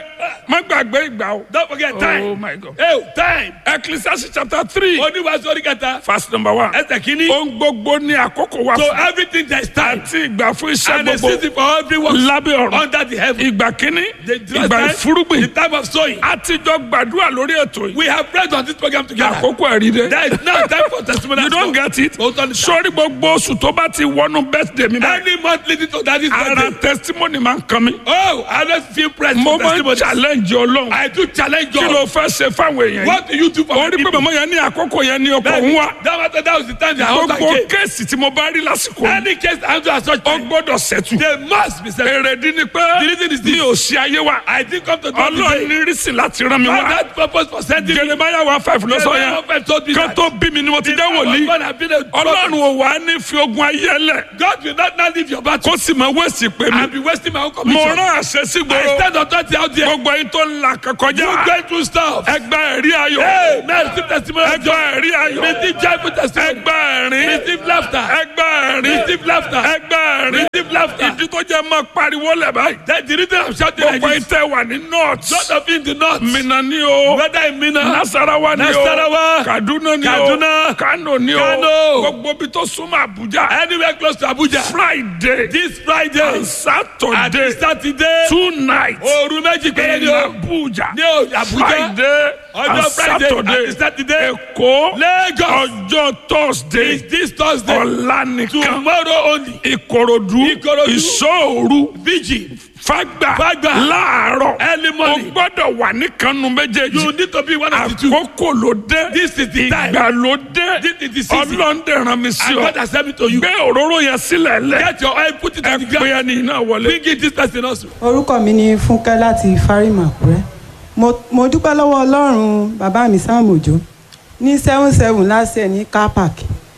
[SPEAKER 1] má gbàgbé ìgbà o.
[SPEAKER 2] Don't forget
[SPEAKER 1] oh
[SPEAKER 2] time.
[SPEAKER 1] my god.
[SPEAKER 2] Hey, time.
[SPEAKER 1] ecclesiastes chapter three
[SPEAKER 2] Oníwàásù orí kẹta.
[SPEAKER 1] verse number one.
[SPEAKER 2] Ẹsẹ̀ kìíní.
[SPEAKER 1] ohun gbogbo ní àkókò wa
[SPEAKER 2] So
[SPEAKER 1] fún
[SPEAKER 2] everything there is time.
[SPEAKER 1] àti ìgbà fún iṣẹ́
[SPEAKER 2] And a
[SPEAKER 1] gbogbo
[SPEAKER 2] season for every work
[SPEAKER 1] lábẹ́ ọ̀run.
[SPEAKER 2] under the heaven.
[SPEAKER 1] ìgbà kínní
[SPEAKER 2] The
[SPEAKER 1] ìgbà
[SPEAKER 2] time,
[SPEAKER 1] ìfúrúgbìn
[SPEAKER 2] the time of sowing.
[SPEAKER 1] àtijọ́ gbàdúrà lórí ètò yìí.
[SPEAKER 2] We have prayed on this program together.
[SPEAKER 1] àkókò ẹ̀rí dé.
[SPEAKER 2] There is now time for testimony.
[SPEAKER 1] you don't get it.
[SPEAKER 2] Hold on.
[SPEAKER 1] sórí gbogbo oṣù tó bá ti wọnú birthday mi báyìí.
[SPEAKER 2] Any month leading to that is
[SPEAKER 1] ara
[SPEAKER 2] birthday.
[SPEAKER 1] testimony máa ń kan mi.
[SPEAKER 2] Oh, I don't feel pressed
[SPEAKER 1] mo
[SPEAKER 2] for
[SPEAKER 1] máa ń
[SPEAKER 2] testimony.
[SPEAKER 1] challenge ọlọ́run.
[SPEAKER 2] I do challenge
[SPEAKER 1] kí ló
[SPEAKER 2] God.
[SPEAKER 1] fẹ́ ṣe fáwọn èèyàn yìí.
[SPEAKER 2] What do you do for
[SPEAKER 1] orí
[SPEAKER 2] the
[SPEAKER 1] pé
[SPEAKER 2] people?
[SPEAKER 1] màmá yẹn ní àkókò yẹn ní ọkọ̀
[SPEAKER 2] That,
[SPEAKER 1] òun wá.
[SPEAKER 2] that, was- that was the time the house
[SPEAKER 1] gbogbo
[SPEAKER 2] came.
[SPEAKER 1] kéèsì tí mo bá rí lásìkò yìí,
[SPEAKER 2] Any case I do as such,
[SPEAKER 1] ó gbọ́dọ̀ ṣẹ́tù.
[SPEAKER 2] they must be settled.
[SPEAKER 1] èrèdí ni pé
[SPEAKER 2] The reason is this.
[SPEAKER 1] mi ò ṣe ayé wa.
[SPEAKER 2] I didn't come to God
[SPEAKER 1] ọlọ́run
[SPEAKER 2] today.
[SPEAKER 1] ní rísì láti rán mi
[SPEAKER 2] God
[SPEAKER 1] wá.
[SPEAKER 2] had purpose for sending me.
[SPEAKER 1] jeremaya one five ló sọ yẹn.
[SPEAKER 2] God told me
[SPEAKER 1] kan
[SPEAKER 2] that.
[SPEAKER 1] tó bí mi ni mo ti
[SPEAKER 2] The
[SPEAKER 1] jẹ́
[SPEAKER 2] man of
[SPEAKER 1] wòlíì.
[SPEAKER 2] God had been a
[SPEAKER 1] ọlọ́run ò wá ní fi ogun ayé lẹ̀.
[SPEAKER 2] God will not now leave your battle
[SPEAKER 1] kó sì máa wẹ̀sì pé mi.
[SPEAKER 2] and be wasting my own
[SPEAKER 1] mo
[SPEAKER 2] commission.
[SPEAKER 1] rán àṣẹ sí
[SPEAKER 2] I
[SPEAKER 1] gbòòrò.
[SPEAKER 2] stand authority out there.
[SPEAKER 1] gbogbo yín tó ń la kọkọjá.
[SPEAKER 2] You going through stuff.
[SPEAKER 1] ẹgbẹ́ ẹ̀rí ayọ̀.
[SPEAKER 2] Hey, man, receive testimony of
[SPEAKER 1] ẹgbẹ́
[SPEAKER 2] joy.
[SPEAKER 1] ẹ̀rí ayọ̀.
[SPEAKER 2] Receive joyful testimony.
[SPEAKER 1] ẹgbẹ́ ẹ̀rín.
[SPEAKER 2] Receive laughter.
[SPEAKER 1] ẹgbẹ́ ẹ̀rín.
[SPEAKER 2] Receive laughter.
[SPEAKER 1] ẹgbẹ́ ẹ̀rín.
[SPEAKER 2] Receive laughter.
[SPEAKER 1] ìdí tó jẹ́ máa pariwo lẹ̀ báyìí.
[SPEAKER 2] That the reason I'm shouting like
[SPEAKER 1] gbogbo yín
[SPEAKER 2] this.
[SPEAKER 1] tẹ́ wà ní north.
[SPEAKER 2] Lot of you in the north.
[SPEAKER 1] Minna ni o.
[SPEAKER 2] Whether in Mina,
[SPEAKER 1] Nasarawa ni o.
[SPEAKER 2] Nasarawa,
[SPEAKER 1] Kaduna ni o.
[SPEAKER 2] Kaduna,
[SPEAKER 1] Kano ni o.
[SPEAKER 2] Kano.
[SPEAKER 1] Gbogbo bi tó súnmọ́ Abuja.
[SPEAKER 2] anywhere close to Abuja.
[SPEAKER 1] Friday.
[SPEAKER 2] This Friday
[SPEAKER 1] and
[SPEAKER 2] and
[SPEAKER 1] Saturday.
[SPEAKER 2] Saturday.
[SPEAKER 1] Two nights.
[SPEAKER 2] Òru méjì péré
[SPEAKER 1] in
[SPEAKER 2] ni o.
[SPEAKER 1] Abuja.
[SPEAKER 2] Ní o- Abuja.
[SPEAKER 1] Friday
[SPEAKER 2] Ọjọ́
[SPEAKER 1] and
[SPEAKER 2] Friday
[SPEAKER 1] Saturday.
[SPEAKER 2] àti Saturday.
[SPEAKER 1] Èkó.
[SPEAKER 2] Lagos.
[SPEAKER 1] Ọjọ́ Thursday.
[SPEAKER 2] Is this Thursday?
[SPEAKER 1] Ọ̀la nìkan.
[SPEAKER 2] Tomorrow only.
[SPEAKER 1] Ìkòròdú.
[SPEAKER 2] Ìkòròdú.
[SPEAKER 1] Ìṣòòru.
[SPEAKER 2] Vigil.
[SPEAKER 1] Fágbà.
[SPEAKER 2] Fágbà.
[SPEAKER 1] Láàárọ̀.
[SPEAKER 2] Early
[SPEAKER 1] O
[SPEAKER 2] morning.
[SPEAKER 1] gbọ́dọ̀ wà ní kanu méjèèjì.
[SPEAKER 2] You need to be one of the two.
[SPEAKER 1] àkókò ló dé.
[SPEAKER 2] This is the time.
[SPEAKER 1] ìgbà ló dé.
[SPEAKER 2] This is the season.
[SPEAKER 1] ọlọ́ndẹ̀ ràn mí sí
[SPEAKER 2] And
[SPEAKER 1] ọ.
[SPEAKER 2] God has sent me to you.
[SPEAKER 1] gbé òróró yẹn sílẹ̀ lẹ̀.
[SPEAKER 2] Get your oil, put it
[SPEAKER 1] ẹ
[SPEAKER 2] on the
[SPEAKER 1] pé
[SPEAKER 2] ground.
[SPEAKER 1] ẹni náà wọlé.
[SPEAKER 2] Bring it this person also.
[SPEAKER 4] orúkọ mi ni fúnkẹ́ láti fárímà àkúrẹ́ mo mo dúpẹ́ lọ́wọ́ ọlọ́run bàbá mi sam òjò ní seven seven last year ní car park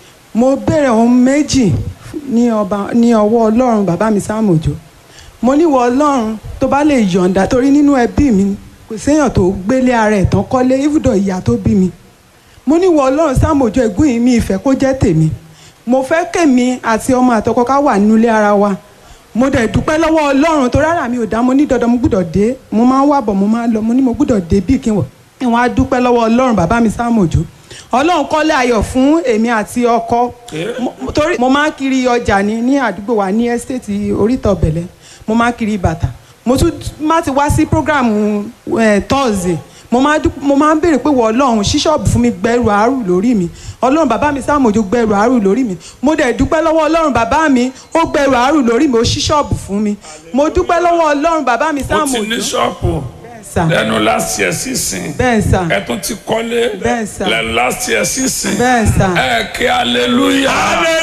[SPEAKER 4] mo béèrè ohun méjì ní ọba ní ọwọ́ ọlọ́run bàbá mi sam òjò mo níwọ̀ ọlọ́run tó bá lè yọ̀ǹda torí nínú ẹbí mi kò séèyàn tó gbélé ara ẹ̀ tán kọ́lé ibùdó ìyá tó bí mi mo ní wọ ọlọ́run sáàmójú ẹ̀gún yìí mi ìfẹ́ kó jẹ́ tèmi mo fẹ́ kèmi àti ọmọ àtọkọ ká wà nínú ilé ara wa mo dẹ̀ dúpẹ́ lọ́wọ́ ọlọ́run tó rárá mi ò dá mo ní dandan mo gbúdọ̀ dé mo máa ń wà bọ̀ mo máa ń lọ mo ní mo gbúdọ̀ dé bí kí n wọ̀ kí wọ́n á dúpẹ́ lọ́wọ́ ọlọ́run bàbá mi sáàmójú ọlọ́run kọ́lé ayọ̀ fún èmi àti ọkọ Mo- torí mo máa ń kiri ọjà ní ní àdúgbò wa ní ẹ́stéètì oríta ọ̀bẹ̀lẹ̀ mo máa ń kiri bàtà mo tún má ti wá sí prógráàmù tọ́ọ̀sì mo máa dú- mo máa ń béèrè pé wọ ọlọ́run ṣí ṣọ́ọ̀bù fún mi gbẹrù àárù lórí mi ọlọ́run bàbá mi sáàmójú gbẹrù àárù lórí mi mo dẹ̀ dúpẹ́ lọ́wọ́ ọlọ́run bàbá mi ó gbẹrù àárù lórí mi ó ṣí ṣọ́ọ̀bù fún mi mo dúpẹ́ lọ́wọ́ ọlọ́run bàbá mi
[SPEAKER 1] ó ti
[SPEAKER 4] sáàmójú
[SPEAKER 1] ní ṣọ́ọ̀pù
[SPEAKER 4] bẹ́ẹ̀ sà
[SPEAKER 1] lẹ́nu last year sísìn.
[SPEAKER 4] bẹ́ẹ̀ sà
[SPEAKER 1] ẹ tún ti kọ́lé
[SPEAKER 4] Bẹ́ẹ̀ sà.
[SPEAKER 1] lẹ́nu last year sísìn.
[SPEAKER 4] bẹ́ẹ̀ sà
[SPEAKER 1] ẹ kí hallelujah.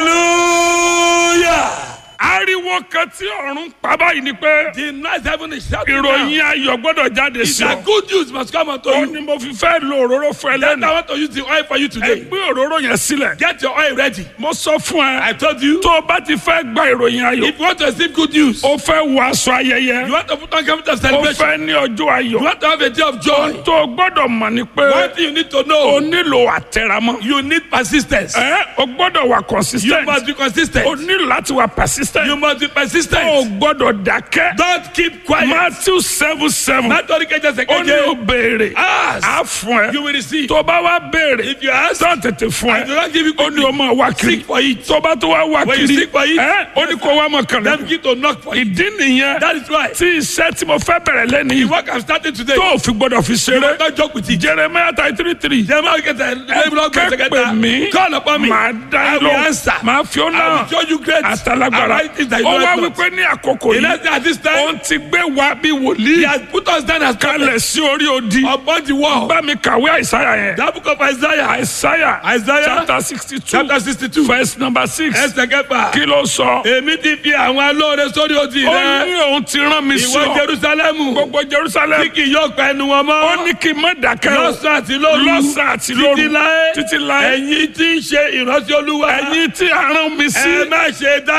[SPEAKER 2] Hallelujah.
[SPEAKER 1] ariwo kan tí ọ̀run pa báyìí ni pé
[SPEAKER 2] The nice heaven is shouting now.
[SPEAKER 1] ìròyìn ayọ̀ gbọ́dọ̀ jáde
[SPEAKER 2] It's
[SPEAKER 1] sí ọ.
[SPEAKER 2] that good news must come unto
[SPEAKER 1] ó
[SPEAKER 2] you.
[SPEAKER 1] ní mo fi fẹ́ lo òróró fún ẹ
[SPEAKER 2] Then I
[SPEAKER 1] lẹ́nu.
[SPEAKER 2] want to use the oil for you
[SPEAKER 1] ẹ
[SPEAKER 2] today.
[SPEAKER 1] gbé òróró yẹn sílẹ̀.
[SPEAKER 2] Get your oil ready.
[SPEAKER 1] mo sọ fún
[SPEAKER 2] I
[SPEAKER 1] ẹ
[SPEAKER 2] told you.
[SPEAKER 1] tó o bá ti fẹ́ gba ìròyìn ayọ̀
[SPEAKER 2] If you want to receive good news,
[SPEAKER 1] o fẹ́ wọ aṣọ ayẹyẹ
[SPEAKER 2] you want to put on garment of
[SPEAKER 1] o
[SPEAKER 2] celebration,
[SPEAKER 1] fẹ́ ní ọjọ́
[SPEAKER 2] you
[SPEAKER 1] ayọ̀
[SPEAKER 2] want to have a day of joy.
[SPEAKER 1] tó o gbọ́dọ̀ mọ̀ ni pé
[SPEAKER 2] One thing you need to
[SPEAKER 1] o
[SPEAKER 2] know,
[SPEAKER 1] nílò àtẹ̀ramọ́.
[SPEAKER 2] you need persistence.
[SPEAKER 1] ẹ o gbọ́dọ̀ wà
[SPEAKER 2] You
[SPEAKER 1] consistent
[SPEAKER 2] must be
[SPEAKER 1] o
[SPEAKER 2] consistent.
[SPEAKER 1] nílò láti wà persistent
[SPEAKER 2] You must be
[SPEAKER 1] o
[SPEAKER 2] persistent.
[SPEAKER 1] gbọ́dọ̀ dákẹ́.
[SPEAKER 2] Don't keep quiet.
[SPEAKER 1] Matthew seven seven
[SPEAKER 2] Nítorí kẹjẹ ṣe
[SPEAKER 1] ó ní o
[SPEAKER 2] kéje.
[SPEAKER 1] béèrè
[SPEAKER 2] Ask.
[SPEAKER 1] á fún
[SPEAKER 2] You
[SPEAKER 1] ẹ
[SPEAKER 2] will receive.
[SPEAKER 1] tó bá wá béèrè
[SPEAKER 2] If you ask,
[SPEAKER 1] tó tètè fún
[SPEAKER 2] I do
[SPEAKER 1] ẹ
[SPEAKER 2] not give you
[SPEAKER 1] ó ní o
[SPEAKER 2] quickly.
[SPEAKER 1] máa wá kiri
[SPEAKER 2] Seek for it.
[SPEAKER 1] tó bá tó wá wá
[SPEAKER 2] When you
[SPEAKER 1] kiri
[SPEAKER 2] seek for it,
[SPEAKER 1] ẹ ó ní kó wá mọ̀ kàn
[SPEAKER 2] Then
[SPEAKER 1] lẹ́nu
[SPEAKER 2] begin to knock for it.
[SPEAKER 1] ìdí nìyẹn
[SPEAKER 2] That is why.
[SPEAKER 1] tí iṣẹ́ tí mo fẹ́ bẹ̀rẹ̀ lẹ́nu
[SPEAKER 2] The
[SPEAKER 1] yìí
[SPEAKER 2] work I'm starting today.
[SPEAKER 1] tó o fi gbọ́dọ̀ fi
[SPEAKER 2] You
[SPEAKER 1] ṣeré
[SPEAKER 2] must not joke with it.
[SPEAKER 1] Jeremiah thirty three three
[SPEAKER 2] Jeremiah get a
[SPEAKER 1] kẹ́pẹ́ mi
[SPEAKER 2] Call upon me.
[SPEAKER 1] màá dá
[SPEAKER 2] I
[SPEAKER 1] yín
[SPEAKER 2] will
[SPEAKER 1] lọ
[SPEAKER 2] answer.
[SPEAKER 1] màá fi ó
[SPEAKER 2] I
[SPEAKER 1] náà
[SPEAKER 2] will show you great.
[SPEAKER 1] àtàlágbára
[SPEAKER 2] and mighty things that you
[SPEAKER 1] ó
[SPEAKER 2] know
[SPEAKER 1] wá
[SPEAKER 2] not.
[SPEAKER 1] wípé ní àkókò
[SPEAKER 2] In
[SPEAKER 1] yìí
[SPEAKER 2] at this time,
[SPEAKER 1] ó ti gbé wa bí
[SPEAKER 2] he
[SPEAKER 1] wòlíì
[SPEAKER 2] has put us down as
[SPEAKER 1] kalẹ̀ sí orí odi
[SPEAKER 2] upon the wall.
[SPEAKER 1] bá mi kàwé àìsáyà yẹn
[SPEAKER 2] That book of Isaiah.
[SPEAKER 1] àìsáyà
[SPEAKER 2] Isaiah
[SPEAKER 1] chapter sixty two
[SPEAKER 2] chapter sixty-two.
[SPEAKER 1] verse number six
[SPEAKER 2] Ẹsẹ̀ kẹfà.
[SPEAKER 1] kí ló sọ
[SPEAKER 2] Èmi ti fi àwọn alóore sórí odi
[SPEAKER 1] ó
[SPEAKER 2] rẹ.
[SPEAKER 1] ní òun ti rán mi sí
[SPEAKER 2] Ìwọ
[SPEAKER 1] ọ
[SPEAKER 2] Jerusalemu.
[SPEAKER 1] gbogbo Jerusalem
[SPEAKER 2] Tí kì yóò pa ẹnu wọn
[SPEAKER 1] ó
[SPEAKER 2] mọ́.
[SPEAKER 1] ní kí n má dákẹ́ o
[SPEAKER 2] Lọ́sàn àti lóru.
[SPEAKER 1] lọ́sàn àti lóru
[SPEAKER 2] Títí láé.
[SPEAKER 1] títí láé
[SPEAKER 2] Ẹ̀yin tí ń ṣe ìránṣẹ́ Olúwa.
[SPEAKER 1] ẹ̀yin tí a rán mi sí
[SPEAKER 2] Ẹ má ṣe dákẹ́.
[SPEAKER 1] ẹ̀yin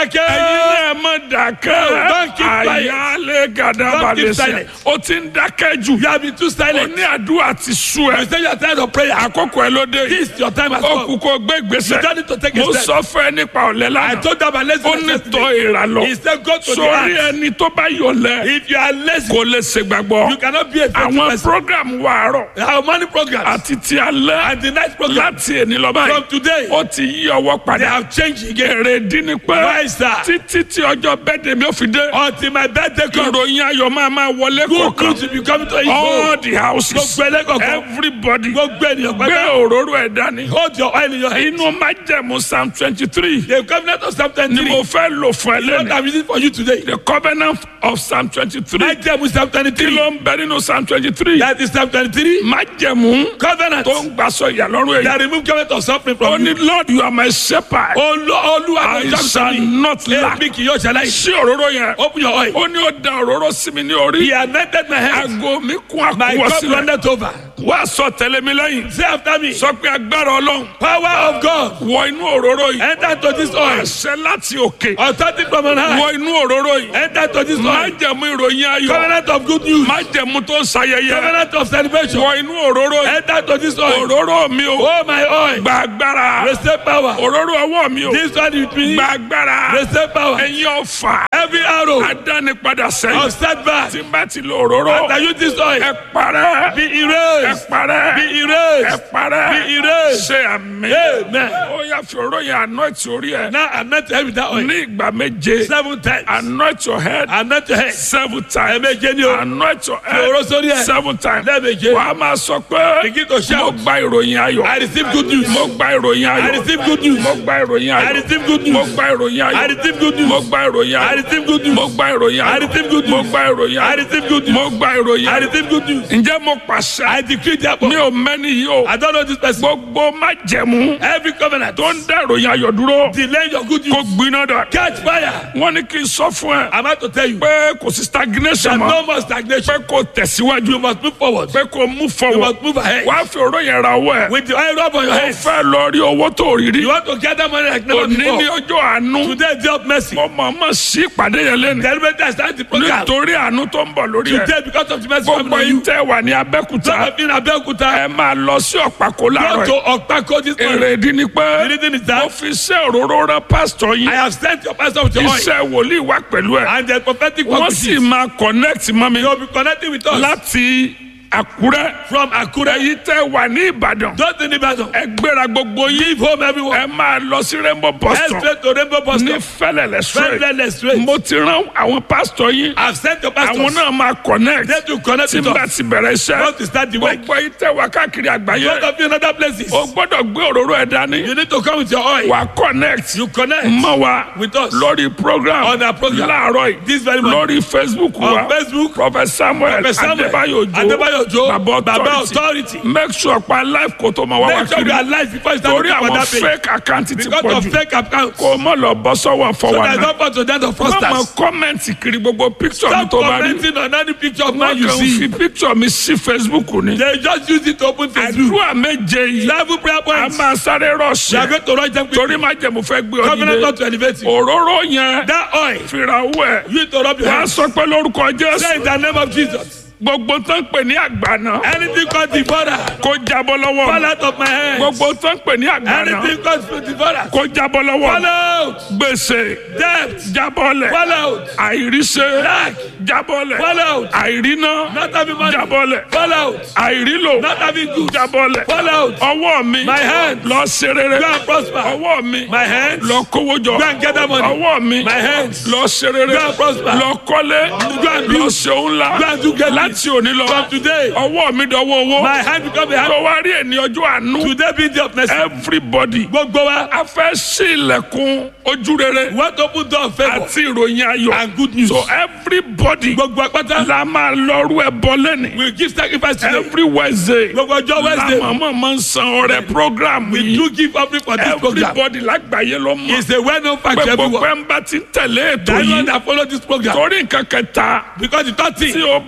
[SPEAKER 1] ẹ má dákẹ́
[SPEAKER 2] Don't keep quiet.
[SPEAKER 1] àyálé gàdá
[SPEAKER 2] Don't keep
[SPEAKER 1] balẹ̀ sẹ́
[SPEAKER 2] silent.
[SPEAKER 1] o ti ń dákẹ́ jù
[SPEAKER 2] You have been too
[SPEAKER 1] o
[SPEAKER 2] silent.
[SPEAKER 1] ní àdúrà ti sú
[SPEAKER 2] You
[SPEAKER 1] ẹ
[SPEAKER 2] say you are tired of prayer.
[SPEAKER 1] àkókò ẹ ló dé yìí
[SPEAKER 2] This your time has
[SPEAKER 1] ó
[SPEAKER 2] come.
[SPEAKER 1] kú kó gbé ìgbésẹ̀
[SPEAKER 2] You don't need to take a
[SPEAKER 1] mo
[SPEAKER 2] step.
[SPEAKER 1] sọ fún ẹ nípa ọ̀lẹ́
[SPEAKER 2] I
[SPEAKER 1] lánàá
[SPEAKER 2] told them about
[SPEAKER 1] ó
[SPEAKER 2] laziness
[SPEAKER 1] ní tọ́
[SPEAKER 2] yesterday.
[SPEAKER 1] ìrà lọ
[SPEAKER 2] He said go to the
[SPEAKER 1] sórí
[SPEAKER 2] ant.
[SPEAKER 1] ẹni tó bá yọ̀lẹ́
[SPEAKER 2] If you are lazy,
[SPEAKER 1] kò lè ṣègbàgbọ́
[SPEAKER 2] you cannot be a faithful
[SPEAKER 1] àwọn
[SPEAKER 2] person.
[SPEAKER 1] program wà àárọ̀
[SPEAKER 2] Our money programs
[SPEAKER 1] àti ti alẹ́
[SPEAKER 2] and the night program
[SPEAKER 1] láti èní lọ
[SPEAKER 2] from
[SPEAKER 1] báyìí
[SPEAKER 2] today,
[SPEAKER 1] ó ti yí ọwọ́
[SPEAKER 2] they
[SPEAKER 1] padà
[SPEAKER 2] have changed again.
[SPEAKER 1] èrè dín ní pé
[SPEAKER 2] Why is that?
[SPEAKER 1] títí tí ọjọ́ bẹ́ẹ̀dẹ̀ mi ò fi dé
[SPEAKER 2] Until my birthday comes,
[SPEAKER 1] ìròyìn ayọ̀ máa máa wọlé
[SPEAKER 2] good
[SPEAKER 1] kọ̀ọ̀kan
[SPEAKER 2] news will be coming to his
[SPEAKER 1] all
[SPEAKER 2] home.
[SPEAKER 1] the houses
[SPEAKER 2] Gbogbo ẹlẹ́kọ̀ọ́kan,
[SPEAKER 1] everybody
[SPEAKER 2] gbogbo ènìyàn
[SPEAKER 1] gbé
[SPEAKER 2] pátá,
[SPEAKER 1] òróró ẹ̀ dání
[SPEAKER 2] hold your oil in your hand.
[SPEAKER 1] inú májẹ̀mú psalm twenty three
[SPEAKER 2] The covenant of Psalm
[SPEAKER 1] ni
[SPEAKER 2] 23
[SPEAKER 1] mo fẹ́ lò fún ẹ
[SPEAKER 2] what
[SPEAKER 1] lẹ́nu
[SPEAKER 2] I'm using for you today.
[SPEAKER 1] the covenant of psalm twenty three
[SPEAKER 2] Májẹ̀mú Psalm
[SPEAKER 1] kí
[SPEAKER 2] 23.
[SPEAKER 1] ló ń bẹ nínú psalm twenty three
[SPEAKER 2] That is Psalm 23.
[SPEAKER 1] májẹ̀mú
[SPEAKER 2] Covenant
[SPEAKER 1] tó ń gbàsọ ìyàlọ́rùn èyí
[SPEAKER 2] that remove covenant of suffering
[SPEAKER 1] ó
[SPEAKER 2] from
[SPEAKER 1] ní
[SPEAKER 2] you.
[SPEAKER 1] lord you are my shepherd
[SPEAKER 2] Olú Olúwa
[SPEAKER 1] I
[SPEAKER 2] ló
[SPEAKER 1] shall
[SPEAKER 2] jọ́ mi.
[SPEAKER 1] not lack
[SPEAKER 2] Èmi kì yóò ṣaláì.
[SPEAKER 1] sí òróró yẹn
[SPEAKER 2] Open your oil.
[SPEAKER 1] ó ní ó da òróró sí mi ní orí
[SPEAKER 2] He anointed my head.
[SPEAKER 1] aago mi kún
[SPEAKER 2] My
[SPEAKER 1] àkúwọ́
[SPEAKER 2] cup
[SPEAKER 1] sílẹ̀
[SPEAKER 2] runneth over.
[SPEAKER 1] wá sọ tẹ̀lé mi lẹ́yìn
[SPEAKER 2] Say after me.
[SPEAKER 1] sọ pé agbára ọlọ́run
[SPEAKER 2] Power of God.
[SPEAKER 1] wọ inú òróró yìí
[SPEAKER 2] Enter to this oil.
[SPEAKER 1] àṣẹ láti òkè
[SPEAKER 2] Authority from on high.
[SPEAKER 1] wọ inú òróró yìí
[SPEAKER 2] Enter to this oil.
[SPEAKER 1] májẹ̀mú ìròyìn ayọ̀
[SPEAKER 2] Covenant of good news.
[SPEAKER 1] májẹ̀mú tó ń ṣayẹyẹ
[SPEAKER 2] Covenant of celebration.
[SPEAKER 1] wọ inú òróró yìí
[SPEAKER 2] Enter to this oil.
[SPEAKER 1] òróró mi o
[SPEAKER 2] Oh my oil.
[SPEAKER 1] gba agbára
[SPEAKER 2] Receive power.
[SPEAKER 1] òróró ọwọ́ mi o
[SPEAKER 2] This one with me.
[SPEAKER 1] gba agbára
[SPEAKER 2] Receive power.
[SPEAKER 1] ẹ̀yin ọ̀fà
[SPEAKER 2] Every arrow
[SPEAKER 1] adánipadà
[SPEAKER 2] of
[SPEAKER 1] sẹ́yìn
[SPEAKER 2] setback.
[SPEAKER 1] tí n bá ti lo òróró
[SPEAKER 2] After you this oil.
[SPEAKER 1] ẹ parẹ́
[SPEAKER 2] Be
[SPEAKER 1] ẹ
[SPEAKER 2] erased.
[SPEAKER 1] parẹ́
[SPEAKER 2] Be
[SPEAKER 1] ẹ
[SPEAKER 2] erased.
[SPEAKER 1] parẹ́
[SPEAKER 2] Be erased.
[SPEAKER 1] ṣe àmì
[SPEAKER 2] Amen.
[SPEAKER 1] ó yà fi òróró yẹn anoint orí ẹ
[SPEAKER 2] Now anoint your head with that oil.
[SPEAKER 1] ní ìgbà méje
[SPEAKER 2] Seven times.
[SPEAKER 1] anoint your head
[SPEAKER 2] Anoint your head.
[SPEAKER 1] seven times
[SPEAKER 2] Ẹ̀ẹ̀méje ni o.
[SPEAKER 1] anoint your
[SPEAKER 2] Fi òróró sórí
[SPEAKER 1] head
[SPEAKER 2] ẹ.
[SPEAKER 1] seven times
[SPEAKER 2] Lẹ́ẹ̀méje.
[SPEAKER 1] wàá máa sọ pé
[SPEAKER 2] Begin to shout.
[SPEAKER 1] mo gba ìròyìn ayọ̀
[SPEAKER 2] I receive good news.
[SPEAKER 1] mo gba ìròyìn
[SPEAKER 2] I
[SPEAKER 1] ayọ̀
[SPEAKER 2] receive good news.
[SPEAKER 1] mo gba ìròyìn
[SPEAKER 2] I
[SPEAKER 1] ayọ̀
[SPEAKER 2] receive good
[SPEAKER 1] mo
[SPEAKER 2] news.
[SPEAKER 1] gba ìròyìn
[SPEAKER 2] I
[SPEAKER 1] ayọ̀
[SPEAKER 2] receive good news.
[SPEAKER 1] mo gba ìròyìn
[SPEAKER 2] I
[SPEAKER 1] ayọ̀
[SPEAKER 2] receive good news.
[SPEAKER 1] mo gba ìròyìn
[SPEAKER 2] I
[SPEAKER 1] ayọ̀
[SPEAKER 2] receive good
[SPEAKER 1] mo
[SPEAKER 2] news.
[SPEAKER 1] gba ìròyìn
[SPEAKER 2] I
[SPEAKER 1] ayọ̀
[SPEAKER 2] receive good news.
[SPEAKER 1] mo gba ìròyìn
[SPEAKER 2] I
[SPEAKER 1] ayọ̀
[SPEAKER 2] receive good news.
[SPEAKER 1] ǹjẹ́ mo pàṣẹ
[SPEAKER 2] I decree therefore.
[SPEAKER 1] mi ò mẹ́ni yìí o
[SPEAKER 2] I don't know this person.
[SPEAKER 1] gbogbo májẹ̀mú
[SPEAKER 2] Every covenant
[SPEAKER 1] tó ń dá ìròyìn ayọ̀ dúró
[SPEAKER 2] delay your good
[SPEAKER 1] kó
[SPEAKER 2] news.
[SPEAKER 1] gbiná dà
[SPEAKER 2] Catch fire.
[SPEAKER 1] wọ́n ní kí n sọ fún ẹ
[SPEAKER 2] I'm about to tell you.
[SPEAKER 1] pé kò sí stagnation
[SPEAKER 2] There's
[SPEAKER 1] mọ́
[SPEAKER 2] no more stagnation.
[SPEAKER 1] pé kò tẹ̀síwájú
[SPEAKER 2] You must move forward.
[SPEAKER 1] pé kò mú
[SPEAKER 2] You
[SPEAKER 1] fọwọ́
[SPEAKER 2] must move ahead.
[SPEAKER 1] wàá fi òró yẹn ra owó ẹ̀
[SPEAKER 2] With the oil rub on your
[SPEAKER 1] ó
[SPEAKER 2] head.
[SPEAKER 1] fẹ́ lọ rí owó tó rí rí
[SPEAKER 2] You want to gather money like never
[SPEAKER 1] òní ní
[SPEAKER 2] before.
[SPEAKER 1] ọjọ́ àánú
[SPEAKER 2] Today is day of mercy.
[SPEAKER 1] mo mọ̀ mọ̀ sí ìpàdé yẹn lẹ́nu
[SPEAKER 2] Celebrate and start the program.
[SPEAKER 1] nítorí àánú tó ń bọ̀ lórí ẹ̀
[SPEAKER 2] Today because of the mercy coming
[SPEAKER 1] gbogbo
[SPEAKER 2] on
[SPEAKER 1] yìí
[SPEAKER 2] you.
[SPEAKER 1] tẹ́ wà ní abẹ́kúta
[SPEAKER 2] Some of you in Abeokuta.
[SPEAKER 1] ẹ máa lọ sí ọ̀pákó
[SPEAKER 2] Go
[SPEAKER 1] láàárọ̀
[SPEAKER 2] to
[SPEAKER 1] yìí
[SPEAKER 2] Okpako this morning.
[SPEAKER 1] èrè ìdí ni pé
[SPEAKER 2] The reason is
[SPEAKER 1] mo
[SPEAKER 2] that
[SPEAKER 1] fi iṣẹ́ òróró rán pásítọ̀ yín
[SPEAKER 2] I have sent your pastor with your oil.
[SPEAKER 1] iṣẹ́ wòlíì wá pẹ̀lú ẹ̀
[SPEAKER 2] And the prophetic
[SPEAKER 1] wọ́n
[SPEAKER 2] work
[SPEAKER 1] sì máa connect mọ́ mi
[SPEAKER 2] You will be connecting with us
[SPEAKER 1] láti àkúrẹ́
[SPEAKER 2] from Akure.
[SPEAKER 1] èyí tẹ́ wà ní ìbàdàn
[SPEAKER 2] Don't in Ibadan.
[SPEAKER 1] ẹ gbéra gbogbo yín
[SPEAKER 2] Leave home everyone.
[SPEAKER 1] ẹ máa lọ sí rainbow bus
[SPEAKER 2] Head
[SPEAKER 1] stop
[SPEAKER 2] straight to Rainbow Bus
[SPEAKER 1] ní
[SPEAKER 2] Stop.
[SPEAKER 1] fẹlẹlẹ straight
[SPEAKER 2] Friendless straight.
[SPEAKER 1] mo ti rán àwọn pásítọ̀ yín
[SPEAKER 2] I've sent your
[SPEAKER 1] àwọn
[SPEAKER 2] pastors.
[SPEAKER 1] náà máa connect
[SPEAKER 2] They to connect
[SPEAKER 1] tí
[SPEAKER 2] with
[SPEAKER 1] n bá
[SPEAKER 2] us.
[SPEAKER 1] ti bẹ̀rẹ̀ iṣẹ́
[SPEAKER 2] Want to start the work.
[SPEAKER 1] gbogbo yín tẹ́ wà káàkiri
[SPEAKER 2] Both
[SPEAKER 1] àgbáyé
[SPEAKER 2] of you in other places.
[SPEAKER 1] o gbọ́dọ̀ gbé òróró ẹ̀ dání
[SPEAKER 2] You need to come with your oil.
[SPEAKER 1] wà connect
[SPEAKER 2] You connect
[SPEAKER 1] mọ́ wa
[SPEAKER 2] with us.
[SPEAKER 1] lórí program
[SPEAKER 2] On our program.
[SPEAKER 1] láàárọ̀ yìí
[SPEAKER 2] This very morning.
[SPEAKER 1] lórí facebook
[SPEAKER 2] On
[SPEAKER 1] wa
[SPEAKER 2] Facebook.
[SPEAKER 1] prophet samuel
[SPEAKER 2] Prophet Samuel
[SPEAKER 1] adébáyò ojo
[SPEAKER 2] Adébáyò Òjó.
[SPEAKER 1] baba
[SPEAKER 2] Baba
[SPEAKER 1] authority
[SPEAKER 2] authority.
[SPEAKER 1] make sure pa life kò tó ma wá wá
[SPEAKER 2] Make sure
[SPEAKER 1] kiri
[SPEAKER 2] you are alive before you start
[SPEAKER 1] torí
[SPEAKER 2] looking for
[SPEAKER 1] àwọn
[SPEAKER 2] that page.
[SPEAKER 1] fake account ti
[SPEAKER 2] Because
[SPEAKER 1] pọ̀
[SPEAKER 2] of
[SPEAKER 1] jù
[SPEAKER 2] fake accounts.
[SPEAKER 1] kò mọ̀ lọ bọ́ sọ́wọ́
[SPEAKER 2] So
[SPEAKER 1] fọwọ́
[SPEAKER 2] that
[SPEAKER 1] náà
[SPEAKER 2] don't fall to that of
[SPEAKER 1] wọ́n mọ
[SPEAKER 2] fraudsters.
[SPEAKER 1] kọ́mẹ̀ntì kiri gbogbo picture mi
[SPEAKER 2] Stop
[SPEAKER 1] tó bá rí
[SPEAKER 2] commenting on any picture of man
[SPEAKER 1] wọ́n
[SPEAKER 2] you
[SPEAKER 1] kàn
[SPEAKER 2] see.
[SPEAKER 1] fi picture mi sí facebook ni
[SPEAKER 2] They just use it to open Facebook.
[SPEAKER 1] àdúrà méje yìí
[SPEAKER 2] Level prayer
[SPEAKER 1] a
[SPEAKER 2] points.
[SPEAKER 1] máa sáré
[SPEAKER 2] You are
[SPEAKER 1] rọ̀ṣẹ̀
[SPEAKER 2] going to write them
[SPEAKER 1] torí
[SPEAKER 2] quickly.
[SPEAKER 1] má jẹ́ mo fẹ́ gbé ọ
[SPEAKER 2] Covenant
[SPEAKER 1] nílé
[SPEAKER 2] not to elevate you.
[SPEAKER 1] òróró yẹn
[SPEAKER 2] That oil.
[SPEAKER 1] fìrà owó ẹ̀
[SPEAKER 2] You need to rub your
[SPEAKER 1] wàá
[SPEAKER 2] hands.
[SPEAKER 1] sọ pé lórúkọ
[SPEAKER 2] Say
[SPEAKER 1] jésù
[SPEAKER 2] in the name of Jesus.
[SPEAKER 1] gbogbo tó ń pè ní àgbàna
[SPEAKER 2] Anything called devourer.
[SPEAKER 1] kó jábọ́ lọ́wọ́
[SPEAKER 2] Fall
[SPEAKER 1] mi.
[SPEAKER 2] out of my hands.
[SPEAKER 1] gbogbo tó ń pè ní àgbàna
[SPEAKER 2] Anything called devourer.
[SPEAKER 1] kó jábọ́ lọ́wọ́
[SPEAKER 2] Fall
[SPEAKER 1] mi.
[SPEAKER 2] out.
[SPEAKER 1] gbèsè
[SPEAKER 2] Debt.
[SPEAKER 1] jábọ́lẹ̀
[SPEAKER 2] Fall out.
[SPEAKER 1] àìríṣẹ́
[SPEAKER 2] Lack.
[SPEAKER 1] jábọ́lẹ̀
[SPEAKER 2] Fall out.
[SPEAKER 1] àìríná
[SPEAKER 2] Not having money.
[SPEAKER 1] jábọ́lẹ̀
[SPEAKER 2] Fall out.
[SPEAKER 1] àìrílò
[SPEAKER 2] Not having good.
[SPEAKER 1] jábọ́lẹ̀
[SPEAKER 2] Fall out.
[SPEAKER 1] ọwọ́ mi
[SPEAKER 2] My hand.
[SPEAKER 1] lọ ṣe rere
[SPEAKER 2] Go and prosper.
[SPEAKER 1] ọwọ́ mi
[SPEAKER 2] My hands.
[SPEAKER 1] lọ kówó jọ
[SPEAKER 2] Go and gather money.
[SPEAKER 1] ọwọ́ mi
[SPEAKER 2] My hands.
[SPEAKER 1] lọ ṣe rere
[SPEAKER 2] Go and prosper.
[SPEAKER 1] lọ kọ́lé
[SPEAKER 2] Go and build.
[SPEAKER 1] lọ ṣe òun la
[SPEAKER 2] Go and do great
[SPEAKER 1] láti òní lọ
[SPEAKER 2] From today.
[SPEAKER 1] ọwọ́ mi dọwọ́ owó
[SPEAKER 2] My hand become a hand.
[SPEAKER 1] tó wá rí ẹni ọjọ́ àánú
[SPEAKER 2] Today be the of mercy.
[SPEAKER 1] everybody
[SPEAKER 2] Gbogbo wa.
[SPEAKER 1] a fẹ́ sí ilẹ̀kùn ojú rere
[SPEAKER 2] We want to open door of favour.
[SPEAKER 1] àti ìròyìn ayọ̀
[SPEAKER 2] And good news.
[SPEAKER 1] so everybody
[SPEAKER 2] Gbogbo apata.
[SPEAKER 1] la máa lọ́rú ẹ bọ́ lẹ́nì
[SPEAKER 2] We give sacrifice today.
[SPEAKER 1] every wednesday
[SPEAKER 2] Gbogbo ọjọ́ Wednesday.
[SPEAKER 1] la màmá máa ń san ọrẹ program
[SPEAKER 2] We
[SPEAKER 1] yìí
[SPEAKER 2] do give offering for this program.
[SPEAKER 1] everybody lágbàáyé ló mọ̀
[SPEAKER 2] It's a well known fact
[SPEAKER 1] pé
[SPEAKER 2] to
[SPEAKER 1] gbogbo
[SPEAKER 2] everyone.
[SPEAKER 1] ẹ̀ ń bá ti tẹ̀lé ètò
[SPEAKER 2] That anyone
[SPEAKER 1] yìí
[SPEAKER 2] that follow this program.
[SPEAKER 1] torí nǹkan kẹta
[SPEAKER 2] Because the third
[SPEAKER 1] tí
[SPEAKER 2] thing.
[SPEAKER 1] o bá ti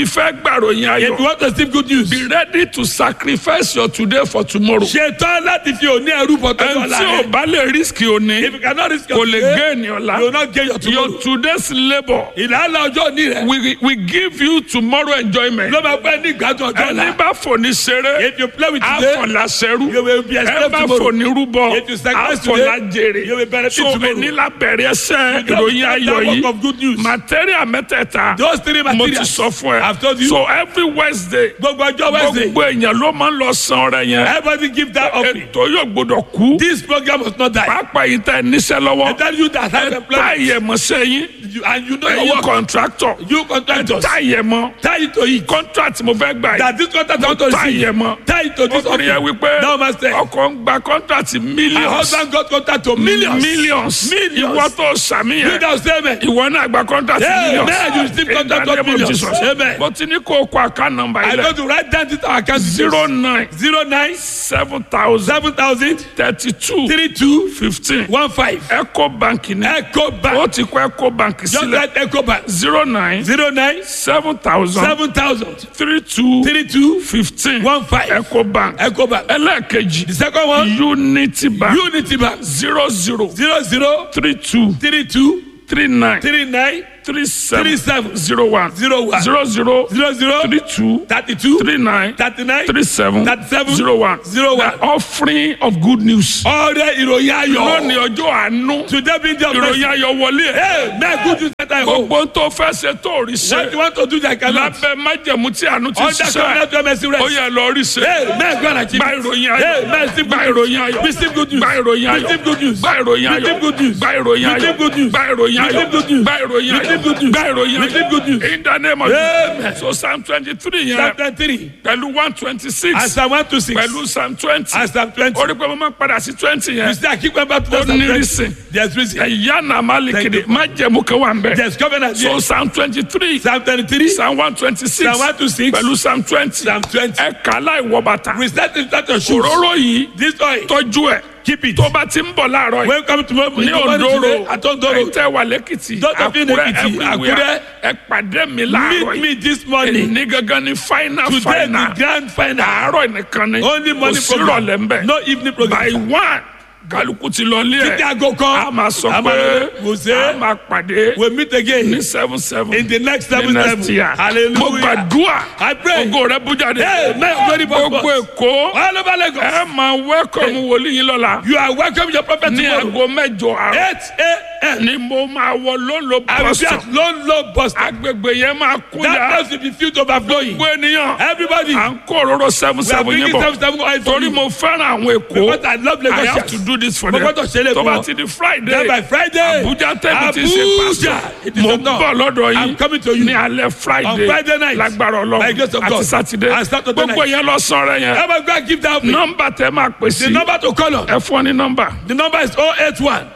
[SPEAKER 1] ti fẹ́ gbàròyìn
[SPEAKER 2] If you
[SPEAKER 1] ayọ̀
[SPEAKER 2] want to receive good news,
[SPEAKER 1] be ready to sacrifice your today for tomorrow.
[SPEAKER 2] ṣetán láti fi òní ẹrú bọ̀ tó
[SPEAKER 1] ẹni
[SPEAKER 2] lọ́la
[SPEAKER 1] tí ò
[SPEAKER 2] rẹ̀.
[SPEAKER 1] bá lè risk òní
[SPEAKER 2] If you cannot risk
[SPEAKER 1] kò
[SPEAKER 2] your
[SPEAKER 1] lè
[SPEAKER 2] today,
[SPEAKER 1] gain ọ̀la.
[SPEAKER 2] you will not gain your tomorrow.
[SPEAKER 1] your today's labour
[SPEAKER 2] ìlànà ọjọ́ òní rẹ̀
[SPEAKER 1] we we give you tomorrow enjoyment.
[SPEAKER 2] ló máa pẹ́ ní ìgbádùn ọjọ́
[SPEAKER 1] ẹni
[SPEAKER 2] ọ̀la.
[SPEAKER 1] bá fòní ṣeré
[SPEAKER 2] If you play with today,
[SPEAKER 1] àfọ̀lá ṣẹrú
[SPEAKER 2] you will be
[SPEAKER 1] ẹ
[SPEAKER 2] enslaved
[SPEAKER 1] bá
[SPEAKER 2] tomorrow.
[SPEAKER 1] fòní rúbọ
[SPEAKER 2] If you sacrifice
[SPEAKER 1] àfọ̀lá
[SPEAKER 2] today,
[SPEAKER 1] jèrè
[SPEAKER 2] you will benefit
[SPEAKER 1] so
[SPEAKER 2] tomorrow.
[SPEAKER 1] ẹni lábẹ̀rẹ̀ ẹsẹ̀
[SPEAKER 2] You
[SPEAKER 1] ìròyìn
[SPEAKER 2] just
[SPEAKER 1] ayọ̀
[SPEAKER 2] that work
[SPEAKER 1] yìí
[SPEAKER 2] of good news.
[SPEAKER 1] material mẹ́tẹ̀ẹ̀ta
[SPEAKER 2] Those three
[SPEAKER 1] mo ti
[SPEAKER 2] materials.
[SPEAKER 1] sọ fún ẹ
[SPEAKER 2] I've told you.
[SPEAKER 1] so every wednesday
[SPEAKER 2] gbogbo ọjọ́ Wednesday,
[SPEAKER 1] gbogbo èèyàn ló máa ń lọ san ọrẹ yẹn
[SPEAKER 2] everybody give that offering.
[SPEAKER 1] ètò yóò gbọdọ̀ kú
[SPEAKER 2] This program must not die.
[SPEAKER 1] pàápàá yìí tẹ níṣẹ́
[SPEAKER 2] I
[SPEAKER 1] lọ́wọ́
[SPEAKER 2] tell you that have
[SPEAKER 1] ẹ
[SPEAKER 2] employment.
[SPEAKER 1] táyẹ̀ mọ́ sẹ́yìn
[SPEAKER 2] You, and you know your
[SPEAKER 1] ẹ̀yin
[SPEAKER 2] work.
[SPEAKER 1] contractor
[SPEAKER 2] You contractors.
[SPEAKER 1] táyẹ̀ mọ́
[SPEAKER 2] Tie it to it.
[SPEAKER 1] contract mo fẹ́ gbà yìí
[SPEAKER 2] That this contract I want to
[SPEAKER 1] táyẹ̀
[SPEAKER 2] receive.
[SPEAKER 1] mọ́
[SPEAKER 2] Tie it to this
[SPEAKER 1] ọkùnrin yẹn
[SPEAKER 2] offering.
[SPEAKER 1] wípé
[SPEAKER 2] Now, master.
[SPEAKER 1] ọkọ̀ ń gba contract
[SPEAKER 2] My
[SPEAKER 1] millions
[SPEAKER 2] husband got contract to millions.
[SPEAKER 1] millions
[SPEAKER 2] Millions.
[SPEAKER 1] ìwọ tó sàmì
[SPEAKER 2] You
[SPEAKER 1] yẹn
[SPEAKER 2] now say amen.
[SPEAKER 1] ìwọ náà gba contract
[SPEAKER 2] Yeah,
[SPEAKER 1] millions
[SPEAKER 2] man, you receive
[SPEAKER 1] In
[SPEAKER 2] contract
[SPEAKER 1] the
[SPEAKER 2] of
[SPEAKER 1] name of
[SPEAKER 2] millions.
[SPEAKER 1] Jesus.
[SPEAKER 2] Amen.
[SPEAKER 1] mo ti ní kó o kọ account number
[SPEAKER 2] I
[SPEAKER 1] yìí
[SPEAKER 2] go
[SPEAKER 1] lẹ
[SPEAKER 2] to write down this our account
[SPEAKER 1] zero nine
[SPEAKER 2] zero nine
[SPEAKER 1] seven thousand
[SPEAKER 2] seven thousand
[SPEAKER 1] thirty two
[SPEAKER 2] three two
[SPEAKER 1] fifteen
[SPEAKER 2] one five.
[SPEAKER 1] eco bank ni
[SPEAKER 2] Eco
[SPEAKER 1] ó
[SPEAKER 2] Bank.
[SPEAKER 1] ti kọ eco bank
[SPEAKER 2] Just
[SPEAKER 1] sílẹ̀
[SPEAKER 2] write Eco Bank.
[SPEAKER 1] zero nine
[SPEAKER 2] zero nine
[SPEAKER 1] seven thousand
[SPEAKER 2] seven thousand
[SPEAKER 1] three two
[SPEAKER 2] three two
[SPEAKER 1] fifteen
[SPEAKER 2] one five.
[SPEAKER 1] eco bank
[SPEAKER 2] Eco Bank.
[SPEAKER 1] ẹlẹ́ẹ̀kejì
[SPEAKER 2] The second one
[SPEAKER 1] unity bank
[SPEAKER 2] Unity Bank
[SPEAKER 1] zero zero
[SPEAKER 2] zero zero
[SPEAKER 1] three two
[SPEAKER 2] three two
[SPEAKER 1] three nine
[SPEAKER 2] three nine
[SPEAKER 1] three seven
[SPEAKER 2] three seven
[SPEAKER 1] zero one
[SPEAKER 2] zero one
[SPEAKER 1] zero zero
[SPEAKER 2] zero zero
[SPEAKER 1] three two
[SPEAKER 2] thirty two
[SPEAKER 1] three nine
[SPEAKER 2] thirty nine
[SPEAKER 1] three seven
[SPEAKER 2] thirty seven
[SPEAKER 1] zero one
[SPEAKER 2] zero one.
[SPEAKER 1] the offering of good news.
[SPEAKER 2] ọrẹ ìròyìn ayọ̀.
[SPEAKER 1] lónìí ọjọ́ àánú
[SPEAKER 2] today be the
[SPEAKER 1] ìròyìn ayọ̀ wọlé ẹ̀.
[SPEAKER 2] hey man good news that I hope.
[SPEAKER 1] gbogbo tó fẹ́ ṣe tó rí
[SPEAKER 2] what
[SPEAKER 1] ṣe
[SPEAKER 2] you want to do that cannot.
[SPEAKER 1] lábẹ́ májẹ̀mú tí àánú ti
[SPEAKER 2] under
[SPEAKER 1] ṣiṣẹ́
[SPEAKER 2] covenant of mercy rest.
[SPEAKER 1] ó yẹ lọ rí ṣe.
[SPEAKER 2] hey man go and achieve.
[SPEAKER 1] gba ìròyìn
[SPEAKER 2] hey
[SPEAKER 1] ayọ̀
[SPEAKER 2] man receive
[SPEAKER 1] gba
[SPEAKER 2] good
[SPEAKER 1] ìròyìn ayọ̀
[SPEAKER 2] receive good news.
[SPEAKER 1] gba ìròyìn ayọ̀
[SPEAKER 2] receive good news.
[SPEAKER 1] gba ìròyìn ayọ̀
[SPEAKER 2] receive good news.
[SPEAKER 1] gba ìròyìn ayọ̀
[SPEAKER 2] receive good news.
[SPEAKER 1] gba ìròyìn ayọ̀
[SPEAKER 2] receive good news.
[SPEAKER 1] gba ìròyìn ayọ̀
[SPEAKER 2] receive good news.
[SPEAKER 1] gba ìròyìn ayọ̀
[SPEAKER 2] receive good news.
[SPEAKER 1] in the name of
[SPEAKER 2] Amen.
[SPEAKER 1] Jesus so psalm twenty three yẹn
[SPEAKER 2] chapter three
[SPEAKER 1] pẹ̀lú one twenty
[SPEAKER 2] and
[SPEAKER 1] six
[SPEAKER 2] psalm one to six
[SPEAKER 1] pẹ̀lú psalm twenty
[SPEAKER 2] and psalm twenty.
[SPEAKER 1] orí pé mo máa padà sí twenty
[SPEAKER 2] you
[SPEAKER 1] yẹn
[SPEAKER 2] see I keep going back to
[SPEAKER 1] ó
[SPEAKER 2] that psalm
[SPEAKER 1] ní
[SPEAKER 2] twenty.
[SPEAKER 1] reason
[SPEAKER 2] there's reason.
[SPEAKER 1] ẹ̀yà náà má lè
[SPEAKER 2] Thank
[SPEAKER 1] kéde
[SPEAKER 2] you.
[SPEAKER 1] májẹ̀mú kan wà ń bẹ̀.
[SPEAKER 2] there's covenant
[SPEAKER 1] so
[SPEAKER 2] here.
[SPEAKER 1] psalm twenty three
[SPEAKER 2] psalm twenty three
[SPEAKER 1] psalm one twenty six
[SPEAKER 2] psalm one to six
[SPEAKER 1] pẹ̀lú psalm twenty
[SPEAKER 2] psalm twenty.
[SPEAKER 1] ẹ kà láì wọ bàtà
[SPEAKER 2] recite in start your shoes.
[SPEAKER 1] òróró yìí
[SPEAKER 2] this oil
[SPEAKER 1] tọ́jú ẹ̀
[SPEAKER 2] keep it.
[SPEAKER 1] tó bá ti ń bọ̀ láàárọ̀ yìí
[SPEAKER 2] when come tomorrow
[SPEAKER 1] ní
[SPEAKER 2] in the morning
[SPEAKER 1] òǹdóró
[SPEAKER 2] today at Ondoro
[SPEAKER 1] ẹ̀tẹ̀ wà lẹ́kìtì
[SPEAKER 2] Those of you in
[SPEAKER 1] àkúrẹ́
[SPEAKER 2] Ekiti,
[SPEAKER 1] everywhere
[SPEAKER 2] Àkúrẹ́,
[SPEAKER 1] ẹ pàdé mi láàárọ̀
[SPEAKER 2] meet me
[SPEAKER 1] yìí
[SPEAKER 2] this morning.
[SPEAKER 1] ní gangan ní final
[SPEAKER 2] today
[SPEAKER 1] final
[SPEAKER 2] the grand final.
[SPEAKER 1] àárọ̀ nìkan ni
[SPEAKER 2] only morning
[SPEAKER 1] kò sí
[SPEAKER 2] program
[SPEAKER 1] ìrọ̀lẹ́ ń bẹ̀
[SPEAKER 2] no evening
[SPEAKER 1] by
[SPEAKER 2] program.
[SPEAKER 1] one kálukú ti lọ lé
[SPEAKER 2] títí
[SPEAKER 1] ẹ̀
[SPEAKER 2] aago kan
[SPEAKER 1] a máa sọ
[SPEAKER 2] a máa
[SPEAKER 1] pé
[SPEAKER 2] lọ- kò
[SPEAKER 1] a
[SPEAKER 2] sí.
[SPEAKER 1] máa pàdé
[SPEAKER 2] we meet again
[SPEAKER 1] ní seven seven
[SPEAKER 2] in the next
[SPEAKER 1] ní
[SPEAKER 2] seven
[SPEAKER 1] next
[SPEAKER 2] seven.
[SPEAKER 1] year mo
[SPEAKER 2] hallelujah.
[SPEAKER 1] gbàdúrà
[SPEAKER 2] I pray.
[SPEAKER 1] ògo rẹ bú jáde
[SPEAKER 2] Hey, man, very
[SPEAKER 1] gbogbo
[SPEAKER 2] purpose.
[SPEAKER 1] èkó
[SPEAKER 2] all over Lagos.
[SPEAKER 1] ẹ máa wẹ́kọ̀mù wòlíì yín lọ́la
[SPEAKER 2] you are welcome your prophet
[SPEAKER 1] ní
[SPEAKER 2] tomorrow.
[SPEAKER 1] aago mẹ́jọ àárọ̀
[SPEAKER 2] eight a.m.
[SPEAKER 1] ni mo máa wọ lólo
[SPEAKER 2] I will be
[SPEAKER 1] bọ́sọ̀
[SPEAKER 2] at low low bus stop.
[SPEAKER 1] agbègbè yẹn máa kú
[SPEAKER 2] that
[SPEAKER 1] ya
[SPEAKER 2] place will be filled overflowing.
[SPEAKER 1] gbogbo ènìyàn
[SPEAKER 2] everybody
[SPEAKER 1] à ń kó òróró seven
[SPEAKER 2] we are
[SPEAKER 1] seven yín
[SPEAKER 2] bringing
[SPEAKER 1] bọ̀
[SPEAKER 2] seven seven oil for
[SPEAKER 1] torí
[SPEAKER 2] you.
[SPEAKER 1] mo fẹ́ràn àwọn èkó
[SPEAKER 2] because I love
[SPEAKER 1] I
[SPEAKER 2] Lagos
[SPEAKER 1] have to do this for
[SPEAKER 2] Mo
[SPEAKER 1] them
[SPEAKER 2] gbọ́dọ̀ ṣe é lè
[SPEAKER 1] tó
[SPEAKER 2] fún
[SPEAKER 1] bá
[SPEAKER 2] wọn.
[SPEAKER 1] ti di Friday
[SPEAKER 2] then by Friday.
[SPEAKER 1] Abuja tẹ́bi ti ṣe
[SPEAKER 2] Abuja.
[SPEAKER 1] pásítọ̀
[SPEAKER 2] It is
[SPEAKER 1] mo
[SPEAKER 2] a
[SPEAKER 1] ń
[SPEAKER 2] no.
[SPEAKER 1] bọ̀ lọ́dọ̀
[SPEAKER 2] I'm
[SPEAKER 1] yín
[SPEAKER 2] coming to you.
[SPEAKER 1] ní alẹ́ Friday
[SPEAKER 2] On Friday night.
[SPEAKER 1] lágbára
[SPEAKER 2] By grace
[SPEAKER 1] Ọlọ́run
[SPEAKER 2] of
[SPEAKER 1] àti
[SPEAKER 2] God.
[SPEAKER 1] Saturday
[SPEAKER 2] And Saturday
[SPEAKER 1] gbogbo
[SPEAKER 2] night.
[SPEAKER 1] yẹn lọ sọ̀rọ̀ yẹn
[SPEAKER 2] Ever go and give that offering.
[SPEAKER 1] nọ́mbà tẹ máa pè sí
[SPEAKER 2] The number to call on.
[SPEAKER 1] ẹ fún ọ ní nọ́mbà
[SPEAKER 2] The number is 081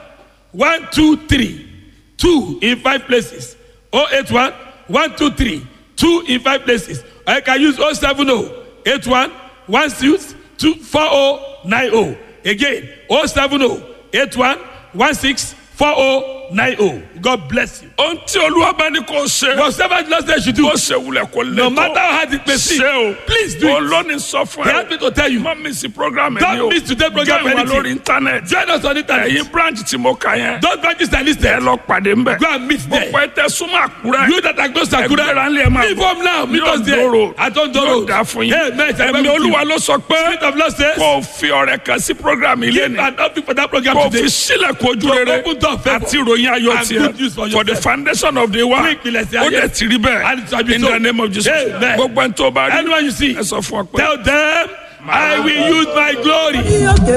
[SPEAKER 2] 123 2 in five places. 081 123 2 in five places. Or you can use 070 81 16 2 4090. Again, 070 81 16 4090. God bless you.
[SPEAKER 1] ohun tí Olúwa bá ní kó ṣe
[SPEAKER 2] Whatever the Lord says you do,
[SPEAKER 1] kó ṣe wulẹ̀ kó lè
[SPEAKER 2] no matter how hard it may
[SPEAKER 1] ṣe
[SPEAKER 2] seem,
[SPEAKER 1] o
[SPEAKER 2] please do it.
[SPEAKER 1] olóni sọ fún
[SPEAKER 2] He
[SPEAKER 1] ẹ
[SPEAKER 2] asked me to tell you.
[SPEAKER 1] má miss program ẹ
[SPEAKER 2] Don't
[SPEAKER 1] ní o
[SPEAKER 2] miss today's program
[SPEAKER 1] join wa
[SPEAKER 2] anything.
[SPEAKER 1] lórí internet
[SPEAKER 2] Join us on internet.
[SPEAKER 1] ẹ̀yin branch tí mo kà yẹn
[SPEAKER 2] Those branches are
[SPEAKER 1] ẹ
[SPEAKER 2] listed.
[SPEAKER 1] lọ pàdé ń bẹ̀
[SPEAKER 2] Go and meet there.
[SPEAKER 1] gbogbo ẹ tẹ súnmọ́ Àkúrẹ́
[SPEAKER 2] You that are close to
[SPEAKER 1] ẹgbẹ́ra
[SPEAKER 2] Akure,
[SPEAKER 1] ńlẹ̀ ẹ máa
[SPEAKER 2] leave home now. Meet
[SPEAKER 1] yóò
[SPEAKER 2] us there.
[SPEAKER 1] dòrò
[SPEAKER 2] At Ondoro.
[SPEAKER 1] yóò dá fún yín
[SPEAKER 2] Amen.
[SPEAKER 1] ẹ̀mí Olúwa ló sọ pé
[SPEAKER 2] Spirit of Lord says,
[SPEAKER 1] kó o fi ọrẹ kan sí program ilé
[SPEAKER 2] give
[SPEAKER 1] ni
[SPEAKER 2] an offering for that program
[SPEAKER 1] kó o fi
[SPEAKER 2] today.
[SPEAKER 1] sílẹ̀ kó ojú
[SPEAKER 2] To
[SPEAKER 1] rere
[SPEAKER 2] open door of favour
[SPEAKER 1] àti ìròyìn ayọ̀
[SPEAKER 2] and
[SPEAKER 1] tiẹ̀
[SPEAKER 2] good news for
[SPEAKER 1] for the
[SPEAKER 2] yourself.
[SPEAKER 1] foundation of the world
[SPEAKER 2] Fún ìpìlẹ̀ sí
[SPEAKER 1] ó
[SPEAKER 2] ayé.
[SPEAKER 1] dẹ̀ ti rí
[SPEAKER 2] And it shall
[SPEAKER 1] bẹ́ẹ̀
[SPEAKER 2] be
[SPEAKER 1] in
[SPEAKER 2] so.
[SPEAKER 1] the name of Jesus
[SPEAKER 2] Amen.
[SPEAKER 1] gbogbo ẹni tó bá rí
[SPEAKER 2] Anyone you see,
[SPEAKER 1] ẹ sọ fún ọ pé.
[SPEAKER 2] tell them, I will use my glory
[SPEAKER 5] òkè